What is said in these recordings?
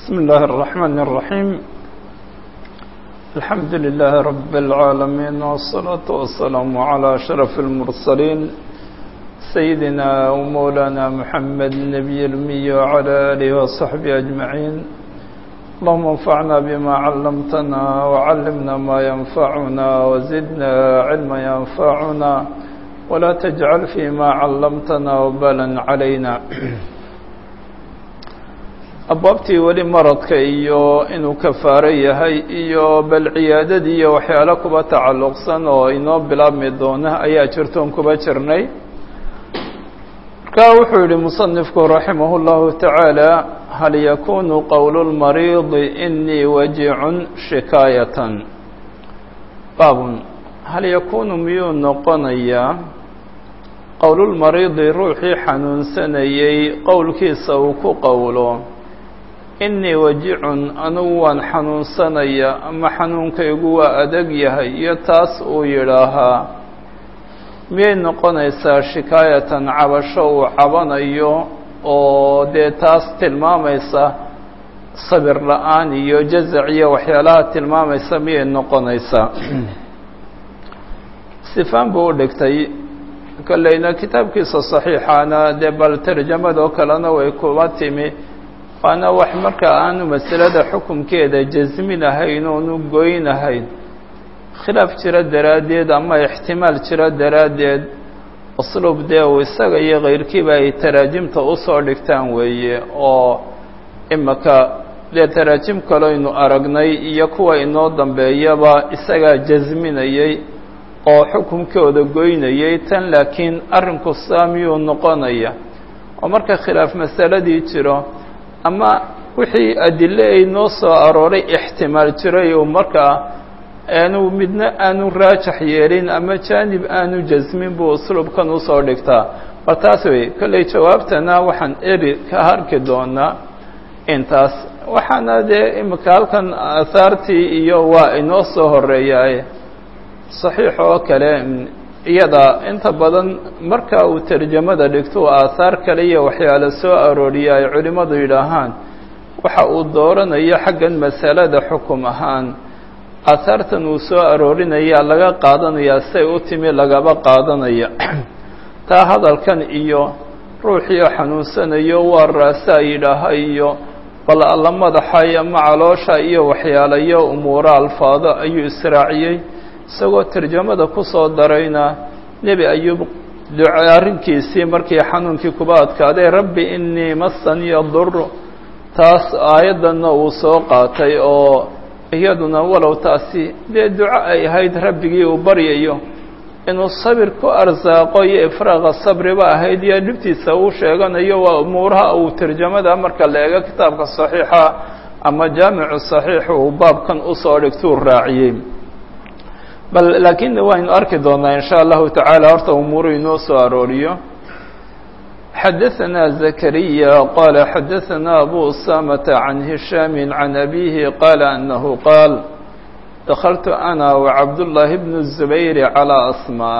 بسم الله الرحمن الرحيم الحمد لله رب العالمين والصلاة والسلام على أشرف المرسلين سيدنا ومولانا محمد النبي الأمي وعلى آله وصحبه أجمعين اللهم انفعنا بما علمتنا وعلمنا ما ينفعنا وزدنا علما ينفعنا ولا تجعل فيما علمتنا وبالا علينا abwaabtii weli maradka iyo inuu kafaaro yahay iyo bal ciyaadadii iyo waxyaalo kuba tacalluqsan oo inoo bilaabmi doona ayaa jirtoon kuba jirnay markaa wuxuu yihi musanifku raximah اllahu tacaala hal yakunu qowlu lmariidi inii wajicun shikaayatan baabun hal yakunu miyuu noqonayaa qowlulmariidi ruuxii xanuunsanayey qowlkiisa uu ku qowlo inii wajicun anugu waan xanuunsanaya ama xanuunkaygu waa adag yahay iyo taas uu yidhaahaa miyay noqonaysaa shikaayatan cabasho uu cabanayo oo dee taas tilmaamaysa sabir la-aan iyo jazac iyo waxyaalaha tilmaamaysa miyay noqonaysaa sifaan buu u dhigtay kolleyna kitaabkiisa saxiixaana dee bal tarjamadoo kalena way kuba timi waana wax marka aanu masalada xukunkeeda jasminahayn oonu goynahayn khilaaf jiro daraaddeed ama ixtimaal jiro daraaddeed usluub dee uu isaga iyo kayrkiiba ay taraajimta usoo dhigtaan weeye oo imaka dee taraajim kaloynu aragnay iyo kuwa inoo dambeeyaba isagaa jasminayay oo xukunkooda goynayay tan laakiin arrinku saamiyuu noqonaya oo marka khilaaf masaladii jiro ama wixii adile ay noo soo arooray ixtimaal jiray oo markaa aanu midna aanu raajax yeelin ama jaanib aanu jasmin buu usluubkan usoo dhigtaa bal taas wey kolley jawaabtana waxaan eri ka harki doonaa intaas waxaana dee imika halkan aahaartii iyo waa inoo soo horeeyaaye saxiix oo kale iyada inta badan marka uu tarjamada dhigto aahaar kale iyo waxyaala soo arooriya ay culimmadu yidhaahaan waxa uu dooranayo xaggan masalada xukum ahaan aahaartan uu soo aroorinaya laga qaadanayaa say u timi lagaba qaadanaya taa hadalkan iyo ruuxiio xanuunsanayo waa raasaa yidhaaha iyo bal alla madaxa ama caloosha iyo waxyaalayo umuuro alfaado ayuu israaciyey isagoo tarjamada ku soo darayna nebi ayuub duca arrinkiisii markii xanuunkii kuba adkaaday rabbi inii masaniya duru taas aayaddanna uu soo qaatay oo iyaduna walow taasi dee duco ay ahayd rabbigii uu baryayo inuu sabir ku arsaaqo iyo ifraaqa sabriba ahayd iyo dhibtiisa uu sheeganayo waa umuuraha uu tarjamada marka la eego kitaabka saxiixa ama jaamicu saxiix uu baabkan usoo dhigtuu raaciyey bal laakiin waynu arki doonaa in sha allahu tacaala horta umuuru inoo soo arooriyo xadaثana zakariya qala xadaثana abu usamata can hishaami can abihi qaala anahu qaal dakaltu ana wacabdullaahi bnu zubayr calىa asmaa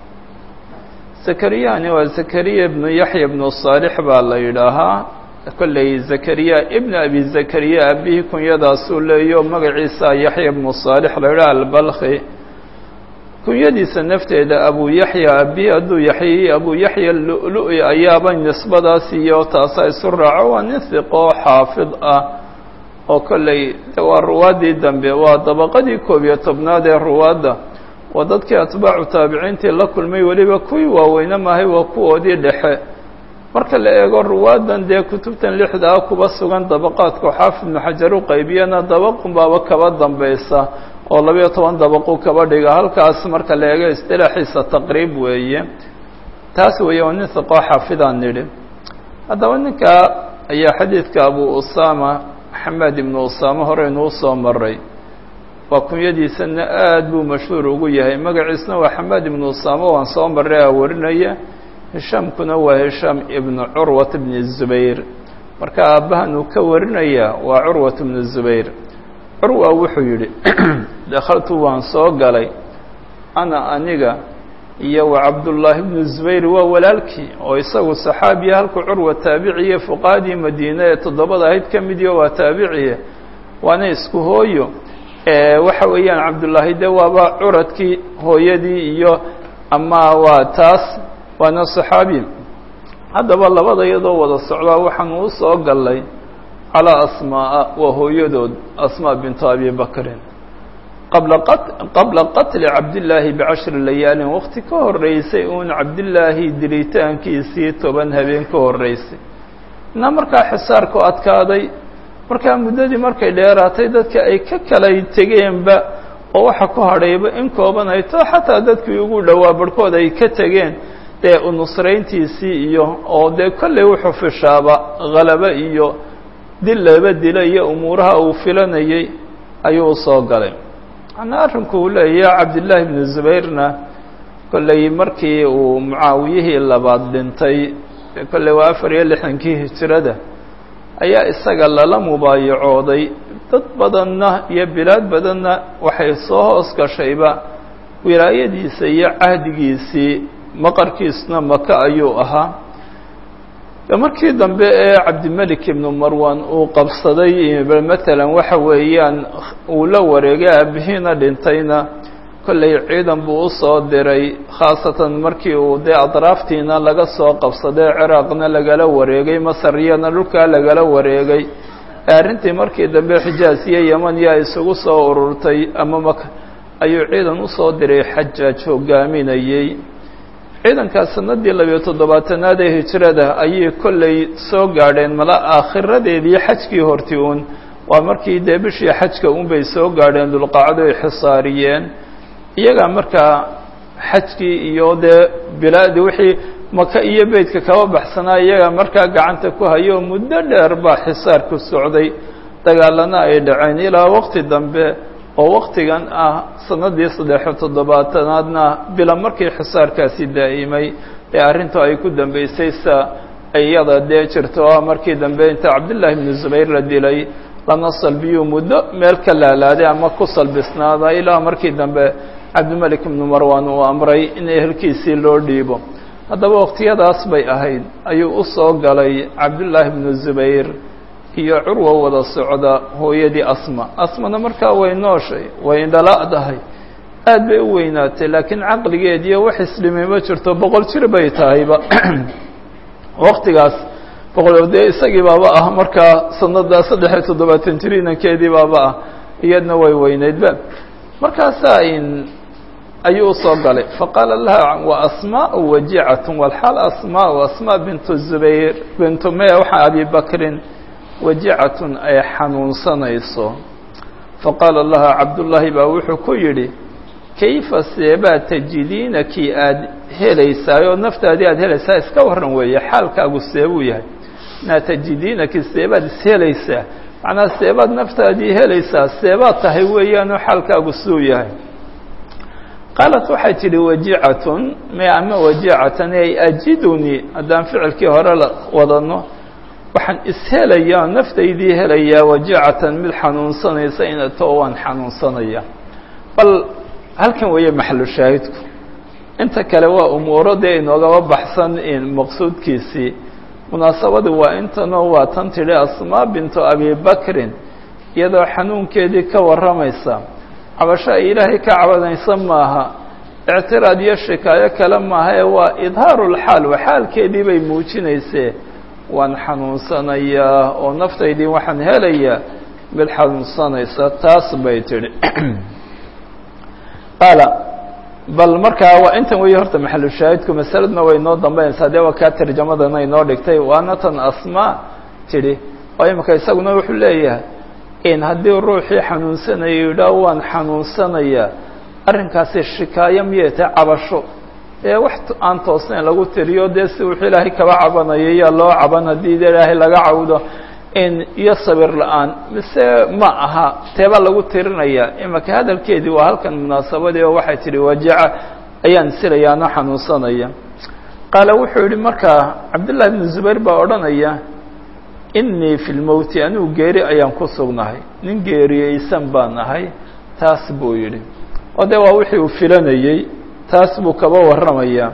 zakariyani waa zakariya bnu yaxya bnu saalix baa la yidhaahaa kolley zakariya ibn abi zakariya abihi kunyadaasuu leeyo magaciisa yaxya bnu saalix la yidhaha albalkhi kunyadiisa nafteeda abu yaxya abi hadduu yaxyay abu yaxya lu-lu-i ayaaba nisbadaas iyo taasa isu raaco waa nin hiqoo xaafid ah oo kolley waa ruwaaddii dambe waa dabaqadii koob iyo tobnaad ee ruwaadda waa dadkii atbaacu taabiciintii la kulmay weliba kuwii waaweyne maahay waa kuwoodii dhexe marka la eego ruwaaddan dee kutubtan lixda ah kuba sugan dabaqaadku xaafid ibnu xajar u qaybiyana dabaqunbaaba kaba dambaysa oo labayo toban dabaqu kaba dhiga halkaas marka la eego istilaaxiisa taqriib weeye taas weeye waa nin hiqoo xaafidaan nidhi haddaba ninkaa ayaa xadiidka abu usama maxamed ibnu usaame horeynuu soo maray waa kunyadiisana aad buu mashhuur ugu yahay magaciisna waa xamed ibnu usaame waan soo maray a warinaya hishaamkuna waa hishaam ibnu curwat bni zubayr marka aabbahan uu ka warinaya waa curwat bnu zubayr curwa wuxuu yidhi dakhaltu waan soo galay ana aniga iyo wa cabdullaahi bnu zubayr waa walaalkii oo isagu saxaabiya halku curwa taabiciye fuqaadii madiine ee toddobada ahayd ka midiyo waa taabiciye waana isku hooyo waxa weeyaan cabdullaahi de waaba curadkii hooyadii iyo ama waa taas waana saxaabi haddaba labada iyadoo wada socdaa waxaanu u soo gallay calaa asmaa'a waa hooyadood asmaa bintu abi bakrin qabla qabla qatli cabdillaahi bicashri layaalin waqti ka horreysay uun cabdillaahi dilitaankiisii toban habeen ka horreysay na markaa xisaarku adkaaday markaa muddadii markay dheeraatay dadka ay ka kala tegeenba oo waxa ku hadhayba in kooban ay to xataa dadkii ugu dhowaa barhkood ay ka tegeen dee unusrayntiisii iyo oo dee kollay wuxuu fishaaba halabo iyo dil laba dila iyo umuuraha uu filanayay ayuu usoo galay macnaa arrinku uu leeyahay cabdillaahi ibnu zubayrna kollay markii uu mucaawiyihii labaad dhintay kolley waa afar iyo lixdankii hijirada ayaa isaga lala mubaayacooday dad badanna iyo bilaad badanna waxay soo hoos gashayba wilaayadiisa iyo cahdigiisii maqarkiisna maka ayuu ahaa markii dambe ee cabdimelik ibnu marwan uu qabsaday matalan waxa weeyaan uu la wareegay aabihiina dhintayna kollay ciidan buu usoo diray khaasatan markii uu dee adraaftiina laga soo qabsaday ciraaqna lagala wareegay masariyana dhulkaa lagala wareegay arrintii markii dambe xijaas iyo yemaniya ay isugu soo ururtay ama maka ayuu ciidan usoo diray xajaaj hogaaminayey ciidankaas sanadii labiyo toddobaatanaad ee hijrada ayay kollay soo gaadheen mala aakhiradeedii xajkii horti uun waa markii dee bishii xajka unbay soo gaadheen dulqacdo ay xisaariyeen iyagaa markaa xajkii iyo dee bilaadi wixii maka iyo beydka kaba baxsanaa iyagaa markaa gacanta ku hayo muddo dheer baa xisaarku socday dagaalana ay dhaceen ilaa waqti dambe oo waktigan ah sanadii saddexiyo toddobaatanaadna bila markii xisaarkaasi daa'imay ee arrintu ay ku dambeysay sa iyada dee jirto oo markii dambe inta cabdullaahi ibnu zubayr la dilay lana salbiyuu muddo meel ka laalaaday ama ku salbisnaada ilaa markii dambe cabdimelik ibnu marwan uu amray in ehelkiisii loo dhiibo haddaba waqtiyadaas bay ahayd ayuu u soo galay cabdullaahi ibnu zubayr iyo curwa wada socda hooyadii asma asmana markaa way nooshay way indhala'dahay aad bay u weynaatay laakiin caqligeed iyo wax islimay ma jirto boqol jir bay tahayba waktigaas boqol dee isagii baaba ah markaa sanada saddex iyo toddobaatan jir inankeedii baaba ah iyadna way weyneydba markaasaa in ayuu usoo galay faqaala laha wa asmaau wajicatun walxaal asmaau asmaa bintu zubayr bintu me waxaa abi bakrin wajicatun ay xanuunsanayso faqaala laha cabdullaahi baa wuxuu ku yidhi kayfa seebaa tajidiina kii aada helaysaayoo naftaadii aada helaysaa iska warran weeye xaalkaagu seebuu yahay naa tajidiina kii seebaad ishelaysaa macnaa seebaad naftaadii helaysaa seebaad tahay weeyaanoo xaalkaagu suu yahay qaalat waxay tidhi wajicatun me ama wajicatan ay ajidunii haddaan ficilkii hore la wadano waxaan ishelayaa naftaydii helayaa wajicatan mid xanuunsanaysa inato waan xanuunsanaya bal halkan weeye maxalu shaahidku inta kale waa umuuro dee inoogaba baxsan maqsuudkiisii munaasabadu waa intanoo waa tan tidhi asmaa bintu abi bakrin iyadoo xanuunkeedii ka warramaysa cabasho ay ilaahay ka cabanaysa maaha ictiraad iyo shikaayo kale maaha ee waa idhaarulxaal wa xaalkeedii bay muujinaysee waan xanuunsanayaa oo naftaydii waxaan helayaa mid xanuunsanaysa taas bay tidhi qaala bal markaa waa intan weeye horta maxalu shaahidku masaladna way inoo dambaynaysaa dee waa kaa tarjamadana inoo dhigtay waana tan asmaa tidhi oo imika isaguna wuxuu leeyahay in haddii ruuxii xanuunsanaya yidhaah waan xanuunsanayaa arrinkaasi shikaayo miyay tahay cabasho ee wax aan toosnayn lagu tiriyo dee si wuxuu ilaahay kaba cabanayo yaa loo caban haddii de ilaahay laga cawdo in iyo sabir la-aan mise ma aha teeba lagu tirinaya imaka hadalkeedii waa halkan munaasabadii oo waxay tidhi wajaca ayaan silayaano xanuunsanaya qaala wuxuu yihi markaa cabdullahi bnu zubayr baa odhanaya inii fi lmowti anigu geeri ayaan ku sugnahay nin geeriyeysan baan ahay taas buu yidhi oo dee waa wixii uu filanayey taas buu kaba warramaya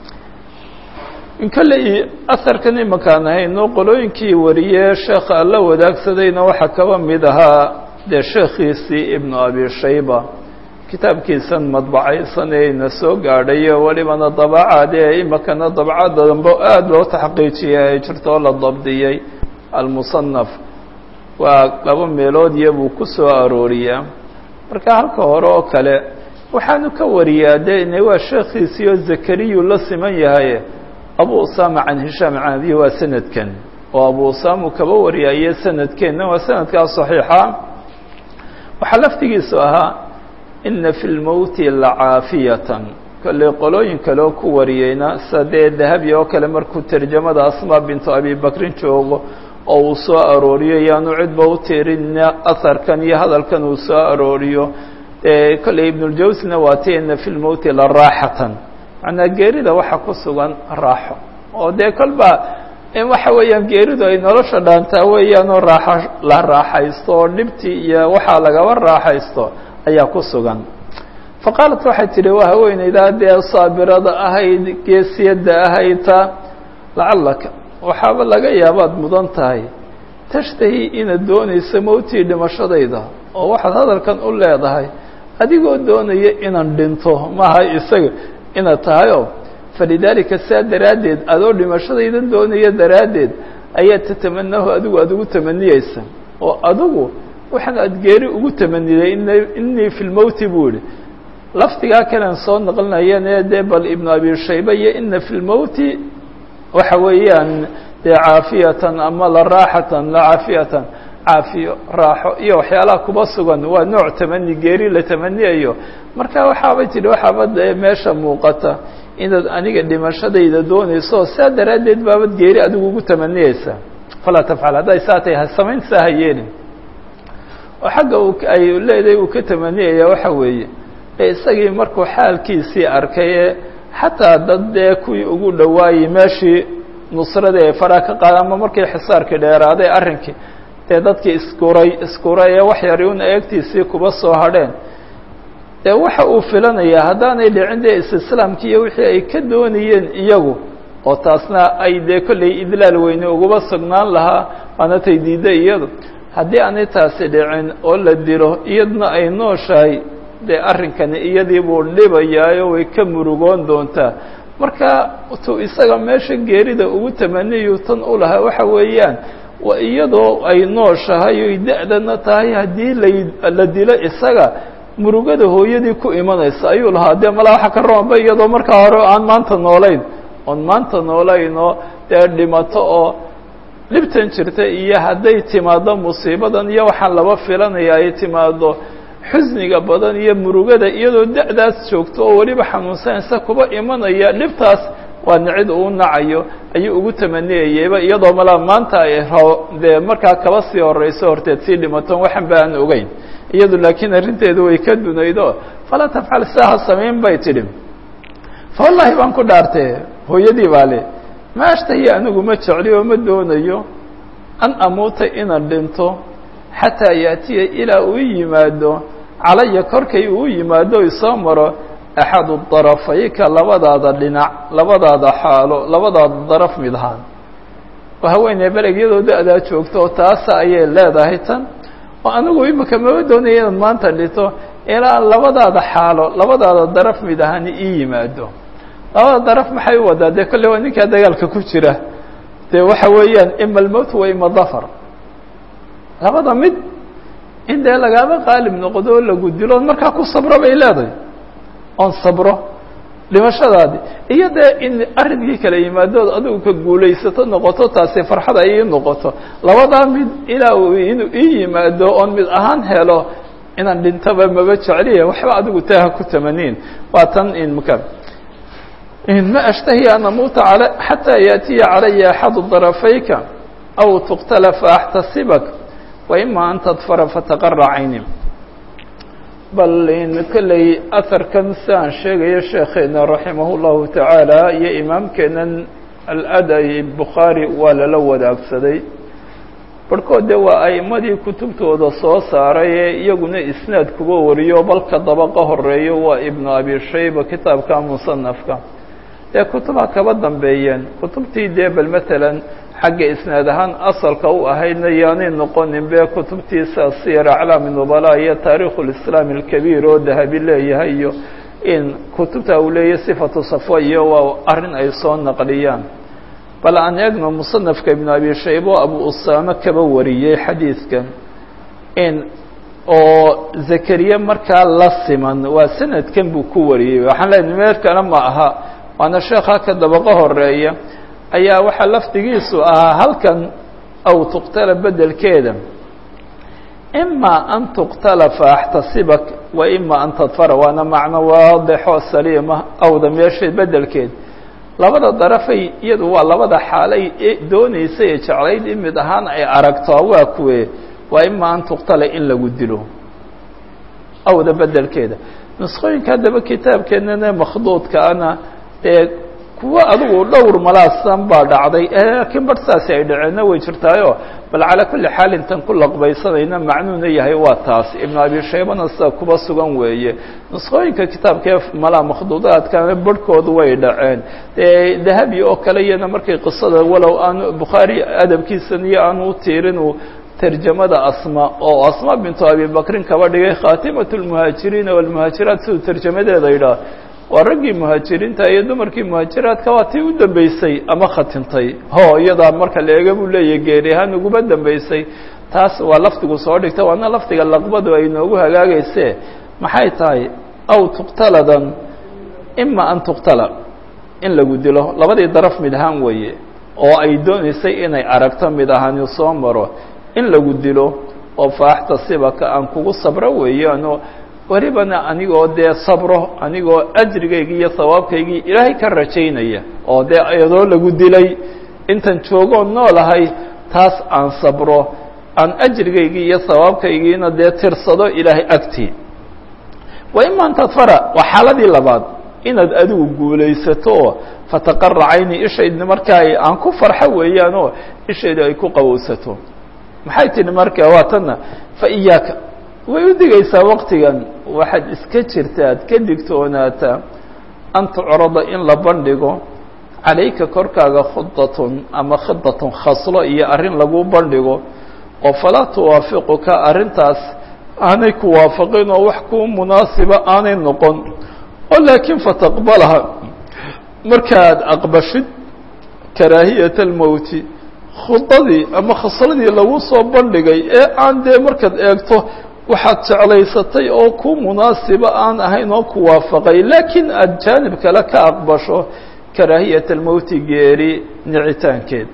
in kale asarkan imakaan ahayno qolooyinkii wariyee sheekha alla wadaagsadayna waxaa kaba mid ahaa dee sheekhiisii ibnu abi shayba kitaabkiisan madbacaysan ee ina soo gaadhayo welibana dabacaad ee imakana dabcada dambe aada loo taxqiijiyay ay jirto oo la dabdiyey almusanaf waa laba meelood iyo buu ku soo arooriyaa marka halka hore oo kale waxaanu ka wariyaa dee ine waa sheekhiisii oo zakariyu la siman yahay abu usama can hishaam can abihi waa sanadkan oo abu usama uu kaba wariyaaye sanadkeenna waa sanadkaa saxiixa waxaa laftigiisu ahaa ina fi lmowti lacaafiyatan kolley qolooyin kale oo ku wariyeyna sida dee dahabi oo kale markuu tarjamada asmaa bintu abi bakrin joogo oo uu soo arooriyo yaanu cidba u tiirina aharkan iyo hadalkan uu soo arooriyo kolley ibnuljawsina waa ti ina fi lmowti la raaxatan macnaa geerida waxaa ku sugan raaxo oo dee kolba in waxa weeyaan geeridu ay nolosha dhaantaa weeyaanoo raaxa la raaxaysto oo dhibtii iyo waxaa lagaba raaxaysto ayaa ku sugan fa qaalat waxay tidhi waa haweeneydaa dee saabirada ahayd geesiyadda ahayta lacallaka waxaaba laga yaabaad mudan tahay tashtahi inaad doonayso mowtii dhimashadayda oo waxaad hadalkan u leedahay adigoo doonaya inaan dhinto maaha isaga inaad tahayoo falidaalika saa daraaddeed adoo dhimashadaydan doonaya daraaddeed ayaa tatamanahu adigu aada ugu tamaniyeysa oo adigu waxaan aada geeri ugu tamaniyey in innii fi lmowti buu yihi lafdigaa kalean soo naqlinayeen ee dee bal ibnu abi shayba iyo ina fi lmowti waxa weeyaan dee caafiyatan ama la raaxatan la caafiyatan caafiyo raaxo iyo waxyaalaha kuba sugan waa nooc tamani geeri la tamaniyayo marka waxaabay tidhi waxaaba dee meesha muuqata inaad aniga dhimashadayda doonayso saa daraaddeed baabad geeri adigu ugu tamaniyeysa falaa tafcal hadday saa tahay ha samayn saa ha yeelin oo xagga uu ay leedahay uu ka tamaniyaya waxa weeye ee isagii markuu xaalkiisii arkay ee xataa dad dee kuwii ugu dhawaayey meeshii nusradii ay faraa ka qaada ama markii xisaarkii dheeraaday arrinkii dee dadkii iskuray iskuray ee wax yari un eegtiisii kuba soo hadheen dee waxa uu filanayaa haddaanay dhicin dee istislaamkii iyo wixii ay ka doonayeen iyagu oo taasna ay dee kollay idlaal weyne uguba sugnaan lahaa waana tay diidday iyadu haddii aanay taasi dhicin oo la dilo iyadna ay nooshahay dee arrinkani iyadii buu dhibayaayo way ka murugoon doontaa marka tuu isaga meesha geerida ugu tamaniyu tan u lahaa waxa weeyaan waa iyadoo ay nooshahay oy da-dana tahay haddii la la dilo isaga murugada hooyadii ku imanaysa ayuu lahaa dee malaa waxa ka roonba iyadoo markaa hore aan maanta noolayn oon maanta noolayn oo dee dhimato oo dhibtan jirta iyo hadday timaado musiibadan iyo waxaan laba filanaya ay timaado xusniga badan iyo murugada iyadoo da-daas joogto oo weliba xanuunsanaysa kuba imanaya dhibtaas waana cid uu nacayo ayuu ugu tamaniyayeyba iyadoo malaa maanta ay dee markaa kaba sii horeyso horteed sii dhimaton waxan ba aan ogeyn iyadu laakiin arrinteedu way ka dunaydo falaa tafcal saa ha samayn bay tidhi fa wallahi baan ku dhaartee hooyadii baa le ma ashtahi anigu ma jecli oo ma doonayo an amuuta inaan dhinto xataa yaatiya ilaa uu yimaado calaya korkay uu yimaado isoo maro axadu darafayka labadaada dhinac labadaada xaalo labadaada daraf mid ahaan oo haweeney beleg iyadoo da-daa joogto oo taasa ayay leedahay tan oo anigu imika maba doonaya inaad maanta dhito ilaa labadaada xaalo labadaada daraf mid ahaan ii yimaado labada daraf maxay u wadaa dee kolle waa ninkaa dagaalka ku jira dee waxa weeyaan ima almowt wa ima dafar labada mid in dee lagaaba qaalib noqdo oo lagu dilo markaa ku sabro bay leedahay oon sabro dhimashadaadi iyo dee in arrinkii kala yimaadood adigu ka guulaysato noqoto taasi farxad ay ii noqoto labadaa mid ilaa uu inuu ii yimaado oon mid ahaan helo inaan dhintaba maba jecliya waxba adigu taaha ku tamaniin waa tan in maka ma ashtahi an amuuta al xataa yaatiya calaya axadu darafayka aw tuqtala faaxtasibak wa ima an tadfara fataqara cayni bal in kolley aharkan si aan sheegayo sheekheena raximah llahu tacaala iyo imaamkeenan al-aday bukhaari waa lala wadaagsaday barhkood de waa a'imadii kutubtooda soo saaray ee iyaguna isnaad kuga wariyo balka dabaqa horeeyo waa ibnu abi shayba kitaabka musanafka dee kutuba kaba dambeeyeen kutubtii dee bal matalan xagga isnaad ahaan asalka u ahaydna yaanay noqonin be kutubtiisa siyar aclaami nubala iyo taarikhu lislaam alkabiir oo dahabi leeyahay iyo in kutubta uu leeyahy sifatu safo iyo waa arrin ay soo naqliyaan bal aan eegno musanafka ibnu abi shayba o abu usaame kaba wariyey xadiidkan in oo zakariya markaa la siman waa sanadkan buu ku wariyey waxaan leenahay meel kale ma aha waana sheekha ka dabaqo horeeya ayaa waxaa lafdigiisu ahaa halkan aw tuqtala bedelkeeda ima an tuqtala faaxtasibak wa ima an tadfara waana macno waadexo saliima awda meesha bedelkeed labada darafay iyadu waa labada xaalay doonaysay ee jeclayd in mid ahaan ay aragto waa kuwe waa ima an tuqtala in lagu dilo awda bedelkeeda nusqooyinka haddaba kitaabkeenana makhduudkaana ee kuwo adigu dhowr malaasan baa dhacday laakiin bar saasi ay dhaceenna way jirtaayo bal calaa kulli xaal intan ku laqbaysanayna macnuuna yahay waa taas ibnu abi shaybana sida kuba sugan weeye nusqooyinka kitaabkaee malaa makhduudaadkana barhkoodu way dhaceen dee dahabi oo kale iyana markay qisada walow aanu bukhaari adabkiisan iyo aanu u tiirin uu tarjamada asma oo asma bintu abi bakrin kaba dhigay khaatimat lmuhaajiriina walmuhaajiraat siduu tarjamadeeda yidhaah waa raggii muhaajiriinta iyo dumarkii muhaajiraadka waa tii u dambeysay ama khatintay ho iyadaa marka la eega buu leeyahy geeri ahaan uguba dambeysay taas waa lafdigu soo dhigta waana lafdiga laqbadu ay noogu hagaagayse maxay tahay aw tuqtaladan ima an tuqtala in lagu dilo labadii daraf mid ahaan weeye oo ay doonaysay inay aragto mid ahaani soo maro in lagu dilo oo faaxtasibaka aan kugu sabro weeyaano welibana anigoo dee sabro anigoo ajrigaygii iyo sawaabkaygii ilaahay ka rajaynaya oo dee iyadoo lagu dilay intan joogoo noolahay taas aan sabro aan ajrigaygii iyo sawaabkaygiina dee tirsado ilaahay agtii wa ima an tadfara waa xaaladii labaad inaad adigu guulaysato oo fataqara cayni ishaydna markaa aan ku farxo weeyaanoo ishaydu ay ku qabowsato maxay tihi marka waa tanna fa iyaaka way u digaysaa waktigan waxaad iska jirta ad ka digtoonaataa an tucrada in la bandhigo calayka korkaaga khudatun ama khidatun khaslo iyo arrin lagu bandhigo oo falaa tuwaafiquka arrintaas aanay ku waafaqin oo wax kuu munaasiba aanay noqon oo laakiin fataqbalaha markaad aqbashid karaahiyat almowti khudadii ama khasladii lagu soo bandhigay ee aan dee markaad eegto waxaad jeclaysatay oo ku munaasiba aan ahayn oo ku waafaqay laakiin aada jaanib kale ka aqbasho karaahiyat almowti geeri nicitaankeed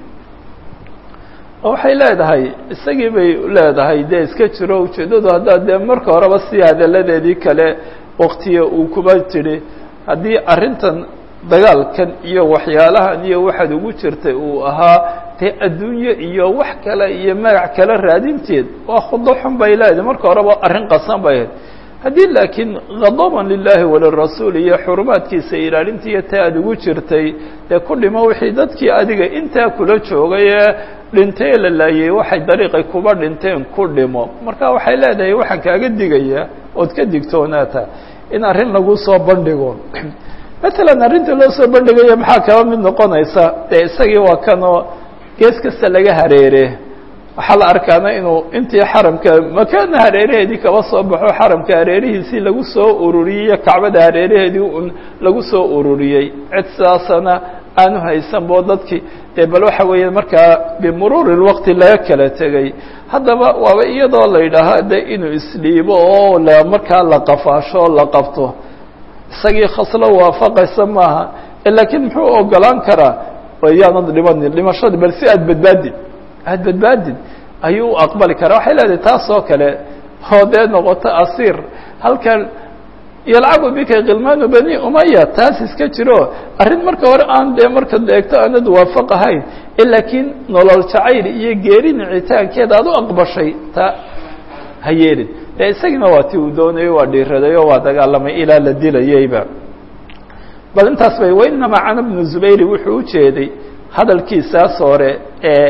oo waxay leedahay isagii bay leedahay dee iska jiro ujeeddadu haddaad dee marka horeba si hadalladeedii kale waktiga uu kuba tidhi haddii arrintan dagaalkan iyo waxyaalahan iyo waxaad ugu jirtay uu ahaa dee adduunye iyo wax kale iyo magac kale raadinteed waa khudo xun bay leedahay marka horeba arrin qasan bay ahayd haddii laakiin khadaban lilaahi walirasuul iyo xurumaadkiisa ilaalintiiyo taa aad ugu jirtay dee ku dhimo wixii dadkii adiga intaa kula joogay ee dhintay la laayay waxay dariiqay kuba dhinteen ku dhimo marka waxay leedahay waxaan kaaga digayaa ood ka digtoonaata in arrin lagu soo bandhigo matalan arrinta loo soo bandhigaya maxaa kaba mid noqonaysa dee isagii waa kanoo gees kasta laga hareere waxaa la arkaana inuu intii xaramka makaana hareeraheedii kaba soo baxo xaramka hareerihiisii lagu soo ururiyey iyo kacbada hareeraheedii un lagu soo ururiyey cid sidaasana aanu haysanbo dadkii dee bal waxa weeye markaa bimuruuri lwaqti laga kala tegay haddaba waaba iyadoo la yidhaahaa de inuu isdhiibo oo la markaa la qafaasho o la qabto isagii khaslo waafaqaysa maaha laakiin muxuu ogolaan karaa yaanad dhimanin dhimashada bal si aad badbaadid aad badbaadid ayuu u aqbali karaa waxay leedahay taas oo kale oo dee noqoto asiir halkan yalcabu bika khilmaanu bani umaya taas iska jiro arrin marka hore aan dee markaad eegto aanad waafaq ahayn laakiin nolol jacayl iyo geeri nicitaankeeda aad u aqbashay taa ha yeelin dee isagiina waa ti uu doonayo waa dhiiraday oo waa dagaalamay ilaa la dilayeyba bal intaas bay wainamaa cana bnu zubayri wuxuu u jeeday hadalkiisaas hore ee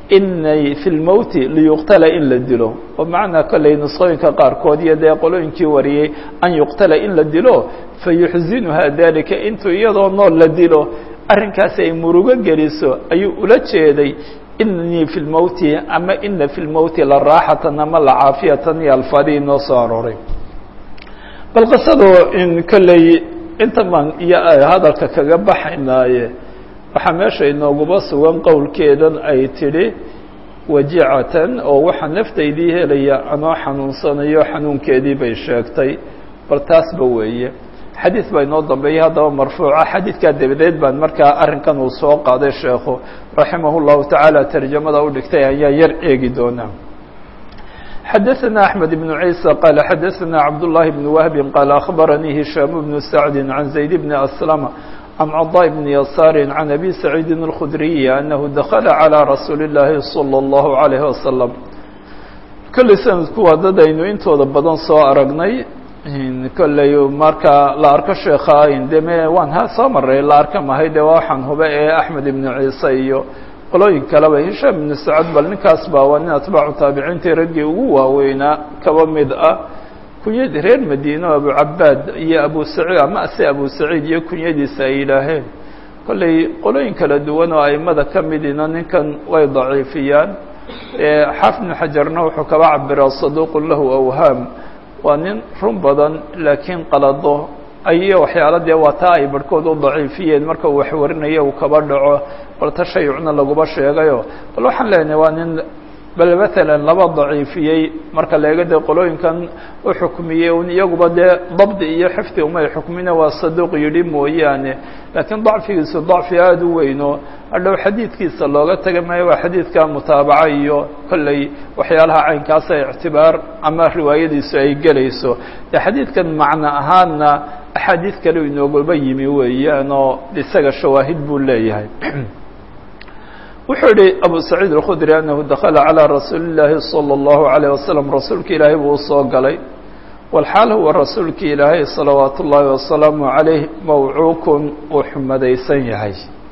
inay fi lmowti liyuqtala in la dilo oo macnaa kolley nusqooyinka qaarkood iyo dee qolooyinkii wariyey an yuqtala in la dilo fayuxzinuha dalika intuu iyadoo nool la dilo arrinkaasi ay murugo geliso ayuu ula jeeday inii fi lmowti ama ina fi lmowti la raaxatan ama la caafiyatan iyo alfaadii noo soo arooray bal qisadu in kolley inta baan iyo hadalka kaga baxaynaaye waxaa meesha inooguba sugan qowlkeedan ay tidhi wajicatan oo waxaa naftaydii helaya anoo xanuunsanayo xanuunkeedii bay sheegtay bal taasba weeye xadiid baa inoo dambeeyay haddaba marfuuca xadiidkaa dabadeed baan markaa arrinkan uu soo qaaday sheekhu raximah llahu tacaala tarjamada u dhigtay ayaa yar eegi doonaa xadaثna أحmed بن عيسى qال xadaثna cabdاللahi بن وهب qال أخbaranii هiشhام بن سعد عن زaيد بن أسلم عن cضاء بن يسار عن أbي سعيid الخdري أنه dخل عlى رasuuل اللahi صلى الله عليه وسلم kolley sanadku waa dad aynu intooda badan soo aragnay kolley marka la arko sheekha deme waan ha soo maray la arka mahay de waxaan hube ee أحmed iبن عيسى iyo qolooyin kaleba hishaam ibnu sacad bal ninkaas baa waa nin atbaacu taabiciintii raggii ugu waaweynaa kaba mid ah kunyadii reer madiine o abucabaad iyo abu saciid ama ase abu saciid iyo kunyadiisa ay yidhaaheen kolley qolooyin kala duwan oo aimada ka midina ninkan way daciifiyaan xaafid ibnu xajarna wuxuu kaba cabiraa saduuqun lahu awhaam waa nin run badan laakiin qalado ayo waxyaala dee waa taa ay barhkood u daciifiyeen marka uu waxwarinayo uu kaba dhaco bal tashayucna laguba sheegayo bal waxaan leenahay waa nin bal matalan laba daciifiyey marka leega dee qolooyinkan u xukmiyey un iyaguba dee dabdi iyo xifdi umay xukmina waa saduuq yidhi mooyaane laakiin dacfigiisu dacfi aada u weyno hadhow xadiidkiisa looga taga maayo waa xadiidka mutaabaca iyo kolley waxyaalaha caynkaasa ictibaar ama riwaayadiisu ay gelayso dee xadiidkan macno ahaanna axaadiid kale inoogaba yimi weeyaan oo isaga shawaahid buu leeyahay wuxuu yihi abu saciid الkhudri anahu dakla calى rasuuli الlaahi salى الlahu عalيه wasalam rasuulka ilaahay buu usoo galay walxaal huwa rasuulki ilaahay salawaat ullaahi wasalaamu عalayh mawcuukun uu xumadaysan yahay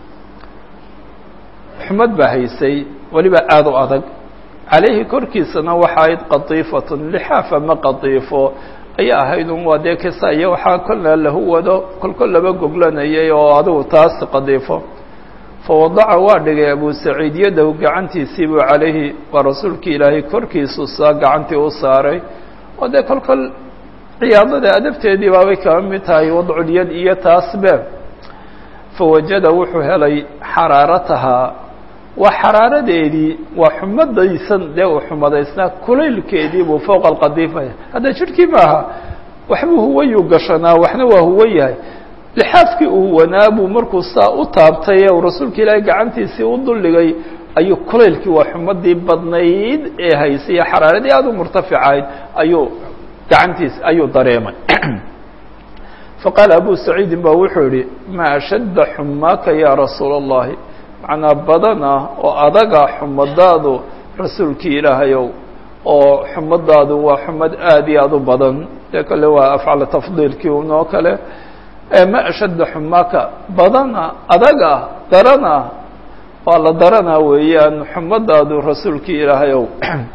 xumad baa haysay weliba aada u adag calayhi korkiisana waxa ahayd qatiifatun lixaaf ama qatiifo ayaa ahayd un waa dee kisa iyo waxaa kolna lahu wado kolkol laba goglanayay oo adigu taas qadiifo fawadaca waa dhigay abu saciid yadahu gacantiisiibuu calayhi waa rasuulkii ilaahay korkiisu saa gacantii u saaray oo dee kolkol ciyaadada adabteedii baabay kaba mid tahay wadculyad iyo taasbe fawajada wuxuu helay xaraaratahaa waa xaraaradeedii waa xumadaysan dee uu xumadaysnaa kulaylkeedii buu fowqa alqadiifaya hadda jidhkii maaha waxbuu huwayuu gashanaa waxna waa huwan yahay lixaafkii uu huwanaa buu markuu saa u taabtay ee uu rasuulka ilaahay gacantiisii u duldhigay ayuu kulaylkii waa xumadii badnayd ee haysay ee xaraaradii aada u murtaficayd ayuu gacantiis ayuu dareemay faqaala abu saciidin ba wuxuu yihi maa ashadda xumaaka ya rasuula اllahi macnaa badana oo adaga xumadaadu rasuulkii ilaahayow oo xumadaadu waa xumad aada iyo aada u badan dee kale waa afcala tafdiilkii unoo kale ma ashadda xumaaka badana adaga darana waa la daranaa weeyaan xumadaadu rasuulkii ilaahayow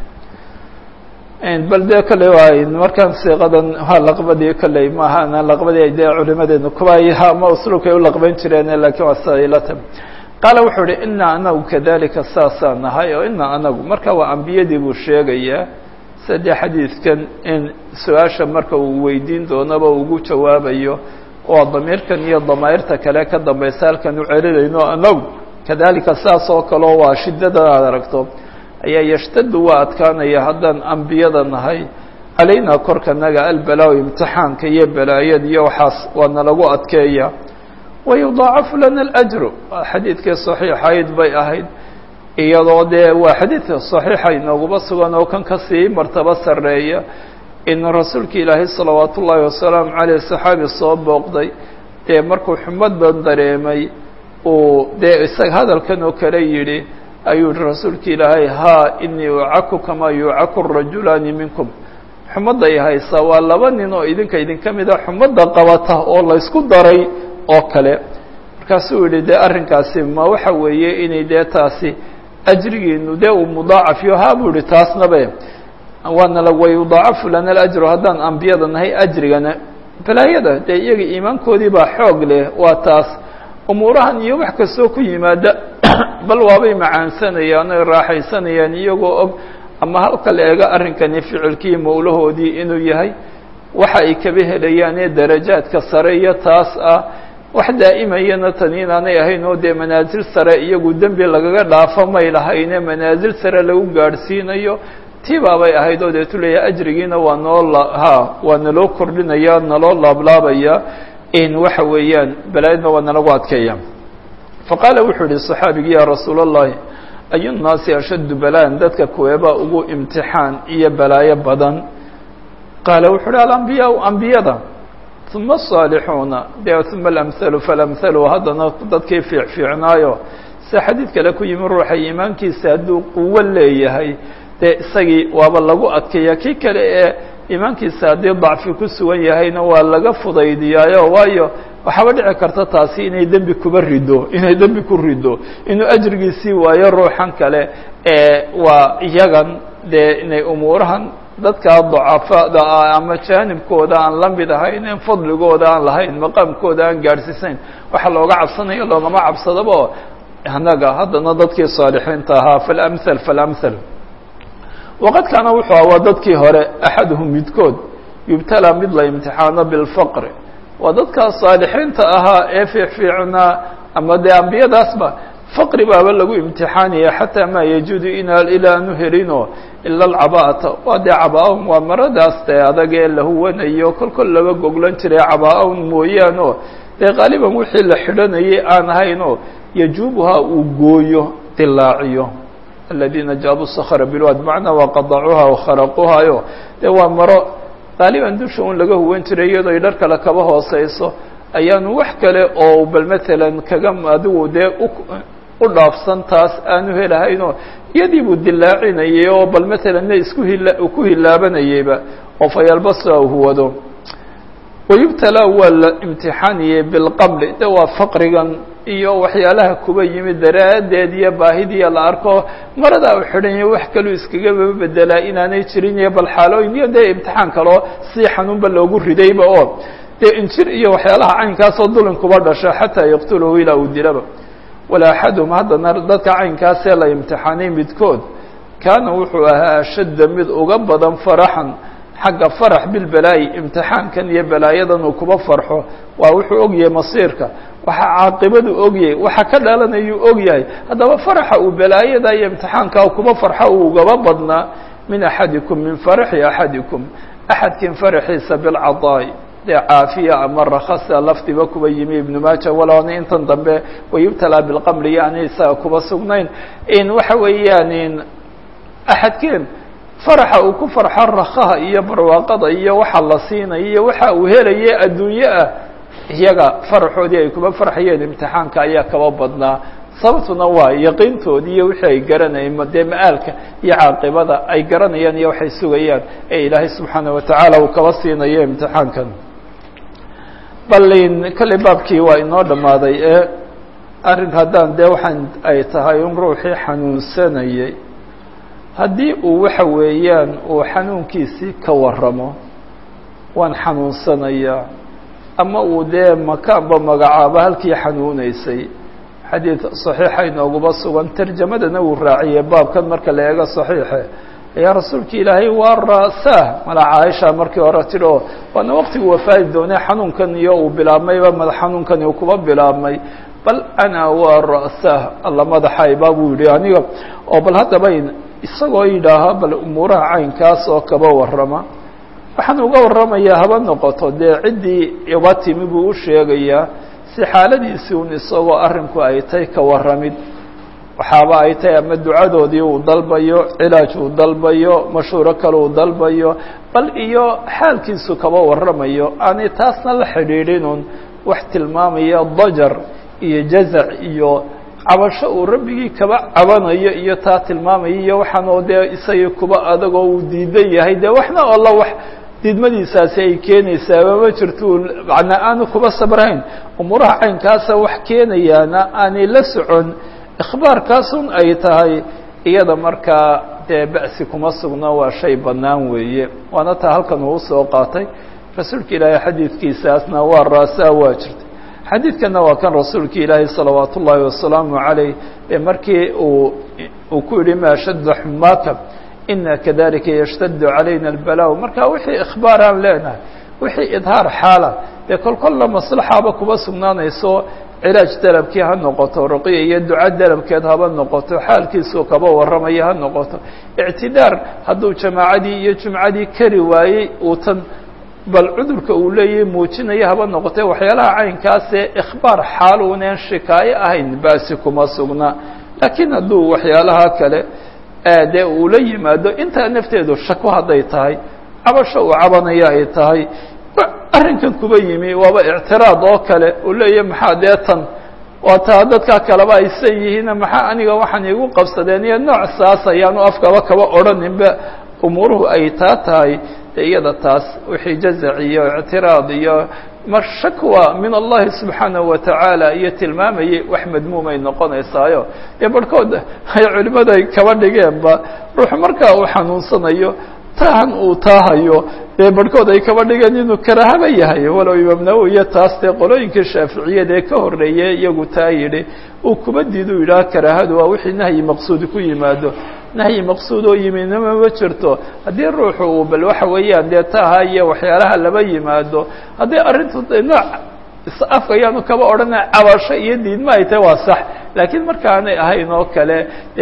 bal dee kale waay markaan siiqadan waa laqbadii kolley maaha laqbadii dee culimadeenu kuba ama usluubkay u laqban jireen lakiin waa sida ilata qaala wuxuu ihi inaa anagu kadalika saasaan nahay oo inaa anagu marka waa ambiyadii buu sheegayaa saddex xadiidkan in su-aasha marka uu weydiin doonaba ugu jawaabayo waa damiirkan iyo damaa'irta kale ka dambaysa halkan u celinayno anagu kadalika saas oo kaleo waa shiddadan aad aragto ayaa yashtadu waa adkaanaya haddaan ambiyada nahay calaynaa korkanaga albalaa imtixaanka iyo balaayada iyo waxaas waa nalagu adkeeya wayudaacafu lana alajru waa xadiidkii saxiixayd bay ahayd iyadoo dee waa xadiidka saxiixa inooguma sugan oo kan kasii martabo sarreeya in rasuulka ilaahay salawaat ullaahi wasalaamu caleyh saxaabi soo booqday dee markuu xumad ban dareemay uu dee isaga hadalkan oo kale yidhi ayuu yihi rasuulka ilaahay haa inii ucaku kamaa yucaku rajulaani minkum xumadda i haysa waa laba nin oo idinka idinka mida xumadda qabata oo laysku daray oo kale markaasuu yihi dee arrinkaasi ma waxa weeye inay dee taasi ajrigiinu dee uu mudaacafiyo haa buu ihi taasnabe waana la wayudaacafu lana alajru haddaan ambiyada nahay ajrigana balaayada dee iyaga iimaankoodii baa xoog leh waa taas umuurahan iyo wax kastoo ku yimaada bal waabay macaansanayaan oy raaxaysanayaan iyagoo og ama halka la eego arrinkani ficilkii mawlahoodii inuu yahay waxa ay kaba helayaan ee darajaadka sare iyo taas ah wax daa'imayana tani inaanay ahayn oo dee manaasil sare iyagu dembi lagaga dhaafo may lahayne manaasil sare lagu gaadhsiinayo tii baabay ahayd oo deetu leeyahay ajrigiina waa noo ha waa naloo kordhinaya naloo laablaabaya in waxa weeyaan balaayadna waa nalagu adkeeya faqaala wuxuu yihi صaxaabigii ya rasuul الlahi ayu nnaasi ashaddu balaan dadka kuweebaa ugu imtixaan iyo balaayo badan qaala wuxuu uhi alambiyaa ambiyada uma الصaalixuuna de uma alamhalu falamhalu haddana dadkii fiicfiicnaayo sida xadiid kale ku yimi ruuxa iimaankiisa hadduu quwo leeyahay dee isagii waaba lagu adkeeya kii kale ee iimaankiisa haddii dacfi ku sugan yahayna waa laga fudaydiyaayo waayo waxaaba dhici karta taasi inay dembi kuba rido inay dembi ku rido inuu ajrigiisii waayo ruuxan kale ee waa iyagan dee inay umuurahan dadka dacafada ah ama jaanibkooda aan la mid ahayn in fadligooda aan lahayn maqaamkooda aan gaadhsiisayn waxaa looga cabsanaya loogama cabsadaba annaga haddana dadkii saalixiinta ahaa falamhal falamhal waqad kaana wuxuu aha waa dadkii hore axaduhum midkood yubtalaa mid la imtixaano bilfaqri waa dadkaa saalixiinta ahaa ee fiicfiicnaa ama dee ambiyadaasba faqri baaba lagu imtixaanaya xataa maa yajuudu inaa ilaa aanu helino ila alcabaa'ata waa dee cabaa-un waa maradaas dee adag ee la huwanayo kol kol laba goglan jiray cabaa-un mooyaano dee qaaliban wixii la xidhanayay aan ahaynoo yajuubuhaa uu gooyo dilaaciyo aladiina jaabuu sakra bilwad macnaa waa qadacuuha wakharaquuhayo dee waa maro qaaliban dusha un laga huwan jiray iyadoo ay dhar kale kaba hooseyso ayaanu wax kale oo bal matalan kaga adigu dee u dhaafsan taas aanu helahaynoo iyadii buu dilaacinayay oo bal matalanna isku hila ku hilaabanayeyba oo fayalbasa huwado wayubtalaa waa la imtixaaniyey bilqabli de waa faqrigan iyo waxyaalaha kuba yimid daraaddeed iyo baahidiiya la arko maradaa u xidhanya wax kaluu iskagaba bedelaa inaanay jirin iyo bal xaalooyin iyo dee imtixaan kaloo si xanuunba loogu ridayba oo dee injir iyo waxyaalaha caynkaasoo dulin kuba dhasho xataa yaqtuluhu ilaa uu dilaba wala axadum haddana dadka caynkaasee la imtixaanay midkood kaana wuxuu ahaa ashadda mid uga badan faraxan xagga farax bilbalaayi imtixaankan iyo balaayadan uu kuba farxo waa wuxuu ogyahay masiirka waxa caaqibadu ogyahay waxa ka dhalanayuu ogyahay haddaba faraxa uu balaayada iyo imtixaanka kuba farxo uu ugaba badnaa min axadikum min faraxi axadikum axadkin faraxiisa bilcadaa'i dee caafiya ama rakasa lafdiba kuba yimi ibnu maaja waloona intan dambe wayubtalaa bilqamri yani isaga kuba sugnayn in waxa weeyaan axadkeen faraxa uu ku farxo rakaha iyo barwaaqada iyo waxa la siinaya iyo waxa uu helaye adduunye ah iyaga faraxoodii ay kuba farxayeen imtixaanka ayaa kaba badnaa sababtuna waa yaqiintoodii iyo wixii ay garanayeen dee ma-aalka iyo caaqibada ay garanayaan iyo waxay sugayaan ee ilaahay subxaana watacaala uu kaba siinayo imtixaankan balin kolley baabkii waa inoo dhammaaday ee arrin haddaan dee waxaan ay tahay in ruuxii xanuunsanayay haddii uu waxa weeyaan uu xanuunkiisii ka waramo waan xanuunsanayaa ama uu dee makaanba magacaaba halkii xanuuneysay xadiid saxiixa inooguba sugan tarjamadana uu raaciyey baabkan marka la eego saxiixe ayaa rasuulka ilaahay waa ra'saah mala caaisha markii hore tidhi oo waana waqtigu wafaadi doonay xanuunkan iyo uu bilaabmayba madax xanuunkani uu kuba bilaabmay bal ana waa ra'saah alla madaxayba buu yihi aniga oo bal haddaba isagoo yidhaaha bal umuuraha caynkaas oo kaba warrama waxaan uga warramayaa haba noqoto dee ciddii iba timi buu u sheegayaa si xaaladiisii un isagoo arrinku ay tay ka warramid waxaaba ay tahay ama ducadoodii uu dalbayo cilaaj uu dalbayo mashhuuro kale uu dalbayo bal iyo xaalkiisu kaba warramayo aanay taasna la xidhiidhinun wax tilmaamaya dajar iyo jazac iyo cabasho uu rabbigii kaba cabanayo iyo taa tilmaamaya iyo waxaanoo dee isagii kuba adagoo uu diidan yahay dee waxna alla wax diidmadiisaasi ay keenaysaaba ma jirto macnaa aanu kuba sabrayn umuuraha caynkaasa wax keenayaana aanay la socon ikhbaarkaasun ay tahay iyada markaa dee ba'si kuma sugno waa shay bannaan weeye waana taa halkan uu usoo qaatay rasuulka ilaahay xadiidkiisaasna waa raasaa waa jirtay xadiidkanna waa kan rasuulka ilaahay salawaat ullaahi wasalaamu calayh ee markii uu uu ku yihi ma shadda xumaaka ina kadalika yashtadu calayna albala marka wixii ikhbaar aan leenahay wixii idhaar xaala dee kol kolla maslaxaaba kuma sugnaanayso cilaaj dalabkii ha noqoto ruqiya iyo duca dalabkeed haba noqoto xaalkiisuu kaba warramaya ha noqoto ictidaar hadduu jamaacadii iyo jumcadii kari waayey uu tan bal cudurka uu leeyahay muujinaya haba noqotee waxyaalaha caynkaasee ikhbaar xaal uneen shikaayo ahayn baasi kuma sugna laakiin hadduu waxyaalaha kale dee uu la yimaado intaa nafteedu shako hadday tahay cabasho uu cabanaya ay tahay arrinkan kuba yimi waaba ictiraad oo kale uu leeyahay maxaa dee tan waa taa dadkaa kaleba aysan yihiin maxaa aniga waxaan iigu qabsadeen iyo nooc saas ayaanu afkaba kaba odhaninba umuuruhu ay taa tahay de iyada taas wixii jazac iyo ictiraad iyo mar shakwa min allahi subxaanahu watacaala iyo tilmaamayay wax madmuumay noqonaysaayo dee barhkood ay culimmadu ay kaba dhigeenba ruuxu markaa uu xanuunsanayo tahan uu taahayo dee barhkood ay kaba dhigeen inuu karahaba yahay walow imaam nawowi iyo taas dee qolooyinka shaaficiyada ee ka horreeyey iyagu taa yidhi uu kuba diidu yidhaha karahadu waa wixii nahyi maqsuudi ku yimaado nahyi maqsuud oo yimidnama ma jirto haddii ruuxu uu bal waxa weeyaan dee taaha iyo waxyaalaha laba yimaado haddii arrintu nooc afka ayaanu kaba odhana cabasho iyo diidma ay tahay waa sax laakiin markaanay ahayn oo kale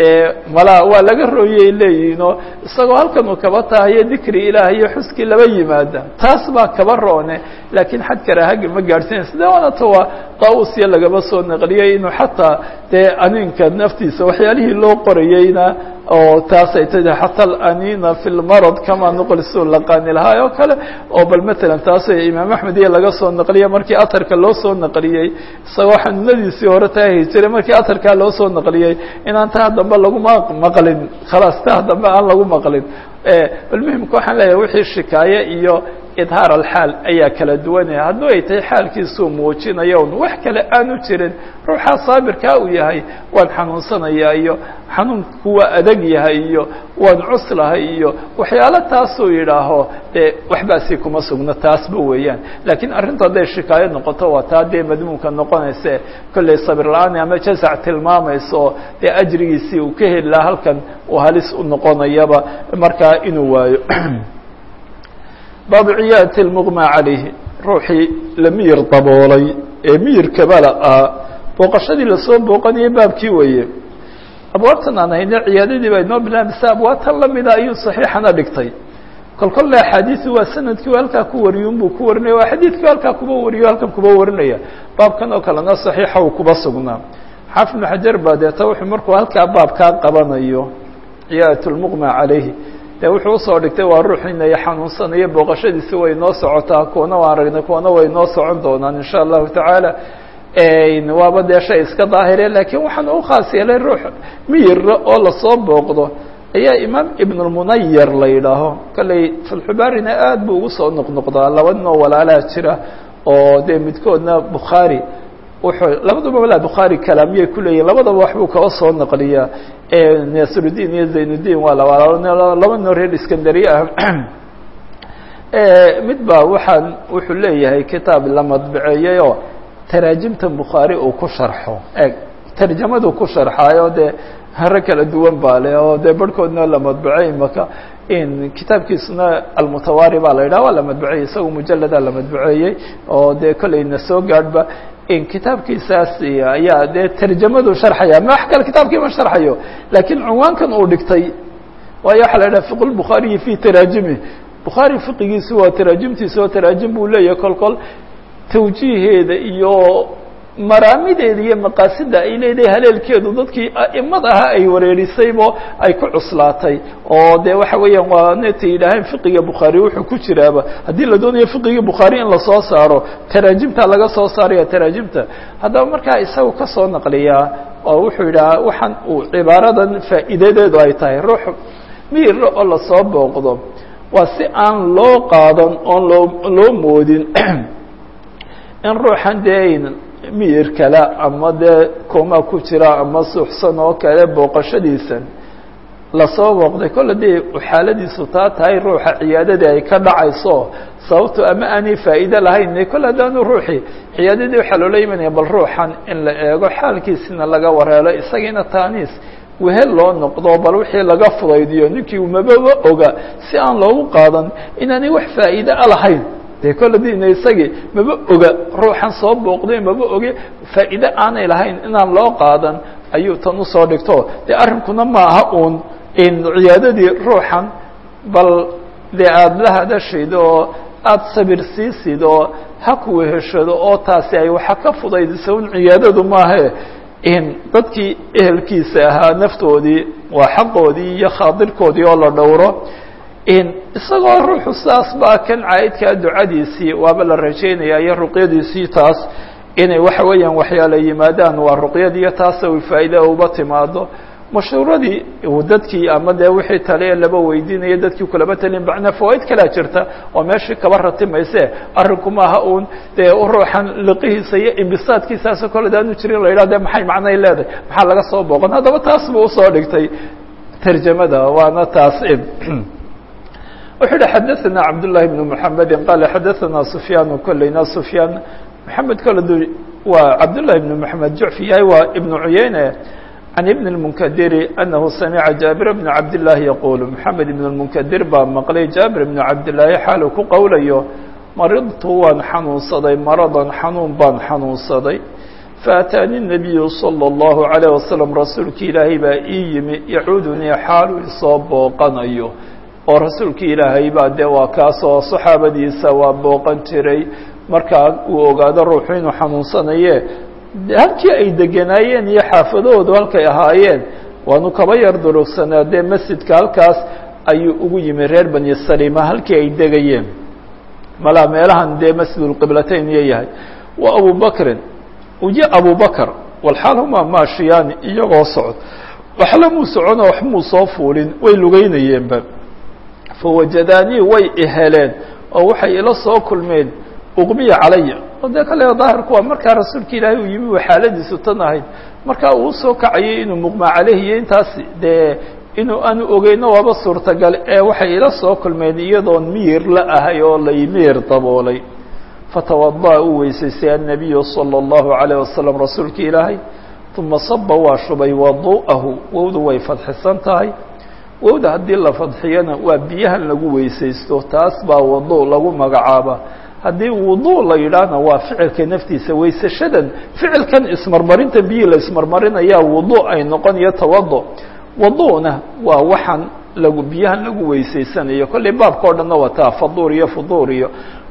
malaa waa laga rooyay leeyihinoo isagoo halkan uu kaba tahayo dikri ilaah iyo xuskii laba yimaada taas baa kaba roone laakiin xad karaaha ma gaadhsiinaysa de waanata waa daawusiya lagaba soo naqliyey inuu xataa dee aninka naftiisa waxyaalihii loo qorayeyna oo taasay tahi xata alanina fi lmarad kama nuqlisu laqaani lahaa oo kale oo bal matalan taas imaam axmed iyo laga soo naqliyey markii atarka loo soo naqliyey isagoo xanuunadiisii hore taahi jiray markii atarkaa loo soo naqliyey inaan taa dambe laguma maqlin khalaas taa dambe aan lagu maqlin bal muhimka waxaan leeyahay wixii shikaaye iyo idhaar alxaal ayaa kala duwanaya hadduu ay tahay xaalkiisuu muujinayo un wax kale aanu jirin ruuxaa saabirkaa uu yahay waan xanuunsanayaa iyo xanuunku waa adag yahay iyo waan cuslahay iyo waxyaalo taasuu yidhaaho dee waxbaasi kuma sugno taasba weeyaan laakiin arrintu hadday shikaayo noqoto waa taa dee madmuumka noqonayse kollay sabir la-aan ama jazac tilmaamayso dee ajrigiisii uu ka heli lahaa halkan uu halis u noqonayaba markaa inuu waayo baabu ciyaadati lmuqma calayhi ruuxii la miyir daboolay ee miyirkabala ah booqashadii lasoo booqanayay baabkii weeye abwaabtan aan hayne ciyaadadii baa inoo bilaabmaysa abwaabtan lamida ayuu saxiixana dhigtay kol kolle axaadiisu waa sanadkii halkaa ku wariyun buu ku warinaya waa xadiidkii halkaa kuba wariyo halkan kuba warinaya baabkan oo kalena saxiixa uu kuba sugnaa xaafid ibnu xajar baa deeta wuxuu markuu halkaa baabkaa qabanayo ciyaadat lmuqma calayhi de wuxuu usoo dhigtay waa ruux inay xanuunsanayo booqashadiisi way noo socotaa kuwana waan aragnay kuwana way noo socon doonaan insha allahu tacaala waaba dee shay iska daahire laakiin waxaan u khaas yeelay ruux miyira oo lasoo booqdo ayaa imaam ibn lmunayar la yidhaaho kolley fatxubaarina aad buu ugu soo noqnoqdaa laba ninoo walaalaha jira oo dee midkoodna bukhaari wuxuu labaduba walaa bukhaari kalaamiyay kuleeyihin labadaba waxbuu kaba soo naqliyaa nasrudiin iyo zaynudiin waa laba laba noo reer iskandariye ah mid ba waxaan wuxuu leeyahay kitaab la madbaceeyey oo taraajimta bukhaari uu ku sharxo eg tarjamadu ku sharxaayo dee hare kala duwan baa le oo dee barhkoodna la madbacey maka in kitaabkiisuna almutawaari baa la yidhaha waa la madbaceeyey isaga mujalada la madbaceeyey oo dee kolleyna soo gaadhba in kitaabkiisaas ayaa dee tarjamadu sharxaya ma wax kale kitaabkii ma sharxayo laakiin cunwaankan uu dhigtay waayo waxaa la yidhaha fiq lbukhaariyi fi taraajimi bukhaari fiqigiisu waa taraajimtiisa oo taraajim buu leeyahay kol kol tawjiiheeda iyo maraamideeda iyo maqaasida ay leedahay haleelkeedu dadkii a'imad aha ay wareerisaybo ay ku cuslaatay oo de waxa weeyaan waa netay yidhaaheen fiqiga bukhaari wuxuu ku jiraaba haddii la doonayo fiqiga bukhaari in lasoo saaro taraajimta laga soo saaraya taraajimta haddaba markaa isagu ka soo naqliyaa oo wuxuu yidhaha waxaan uu cibaaradan faa'iidadeedu ay tahay ruux miyira oo lasoo booqdo waa si aan loo qaadan oon loo loo moodin in ruuxan dee miyir kale ama dee koomaa ku jira ama suuxsan oo kale booqashadiisan lasoo booqday kolle dee xaaladiisu taa tahay ruuxa ciyaadadii ay ka dhacayso sababto ama aanay faa'iide lahayn kolle haddaanu ruuxii ciyaadadii waxaa loola imanaya bal ruuxan in la eego xaalkiisina laga wareelo isagiina taaniis wehel loo noqdo bal wixii laga fudaydiyo ninkii umababa oga si aan loogu qaadan inaanay wax faa'iide a lahayn dee kolle dina isagii maba oga ruuxan soo booqday maba oge faa'iide aanay lahayn inaan loo qaadan ayuu tan usoo dhigto dee arrinkuna ma aha uun in ciyaadadii ruuxan bal dee aada la hadashid oo aada sabir siisid oo ha kuweheshado oo taasi ay waxa ka fudaydiso un ciyaadadu maahe in dadkii ehelkiisa ahaa naftoodii waa xaqoodii iyo khaadirkoodii oo la dhowro in isagoo ruuxu saas baa kan caa'idkaa ducadiisii waaba la rajaynaya iyo ruqyadiisii taas inay waxa weeyaan waxyaala yimaadaan waa ruqyadiiyo taasa u faa'iida uba timaado mashhuuradii dadkii ama dee wixii tale laba weydiinaya dadkii kulaba talin macnaa fawaaid kalea jirta oo meeshii kaba ratimayse arrinku maaha uun dee ruuxan liqihiisa iyo imbisaadkiisaasoo kole daanu jirin la yidhah de maxay macnay leedahay maxaa laga soo booqan haddaba taas buu usoo dhigtay tarjamada waana taas wuxuu yihi xadaثana cabdالlahi بn mحamedi qala xadaثana sufyaan kolleyna sufyaan maxamed kole du waa cabdالlahi بn mحamed jucfi yahay waa ibn cuyeyne عن بن المنkdr أنه سمع جابر بن عبد الله يقول محamed بن المنkdir baa maqlay جابر بن cabdاللahi xaalu ku qowlayo maridtu waan xanuunsaday maraضan xanuun baan xanuunsaday faأtاani النabiyu صلى الlaهu عليه وasلم rasuulki ilaahay baa ii yimi yacuudunii xaalu isoo booqanayo oo rasuulki ilaahay baa dee waa kaasoo صaxaabadiisa waa booqan jiray markaa uu ogaado ruuxu inuu xanuunsanaye halkii ay deganaayeen iyo xaafadahoodu halkay ahaayeen waanu kaba yar durugsanaa dee masjidka halkaas ayuu ugu yimi reer bani salima halkii ay degayeen malaa meelahan dee masjidulqiblatayn iyo yahay wa abu bakrin uji abu bakr walxaal humaa maashiyaani iyagoo socod waxla muu socono wax muu soo fuulin way lugeynayeenba fawajadaanii way iheleen oo waxay ila soo kulmeen uqmiya calaya oo dee kale daahirku waa markaa rasuulka ilaahay uu yimi wa xaaladiisu tan ahayd markaa uu usoo kacayay inuu muqmaa caleyhi iyo intaas dee inuu aanu ogeyno waaba suurtagal ee waxay ila soo kulmeen iyadoon miyir la ahay oo lay miyir daboolay fatawada'a uu weysaystay annabiyu salى اllahu عalayه wasalam rasuulka ilaahay uma saba waa shubay wadu'ahu wowdu way fadxisan tahay wowda haddii la fadxiyana waa biyahan lagu weysaysto taas baa wadu lagu magacaaba haddii wudu la yidhaahna waa ficilka naftiisa weysashadan ficilkan ismarmarinta biyii la ismarmarinayaa wudu ay noqon iyo tawado waduna waa waxaan lagu biyahan lagu weysaysanayo kollay baabka o dhanna wataa faduur iyo fuduur iyo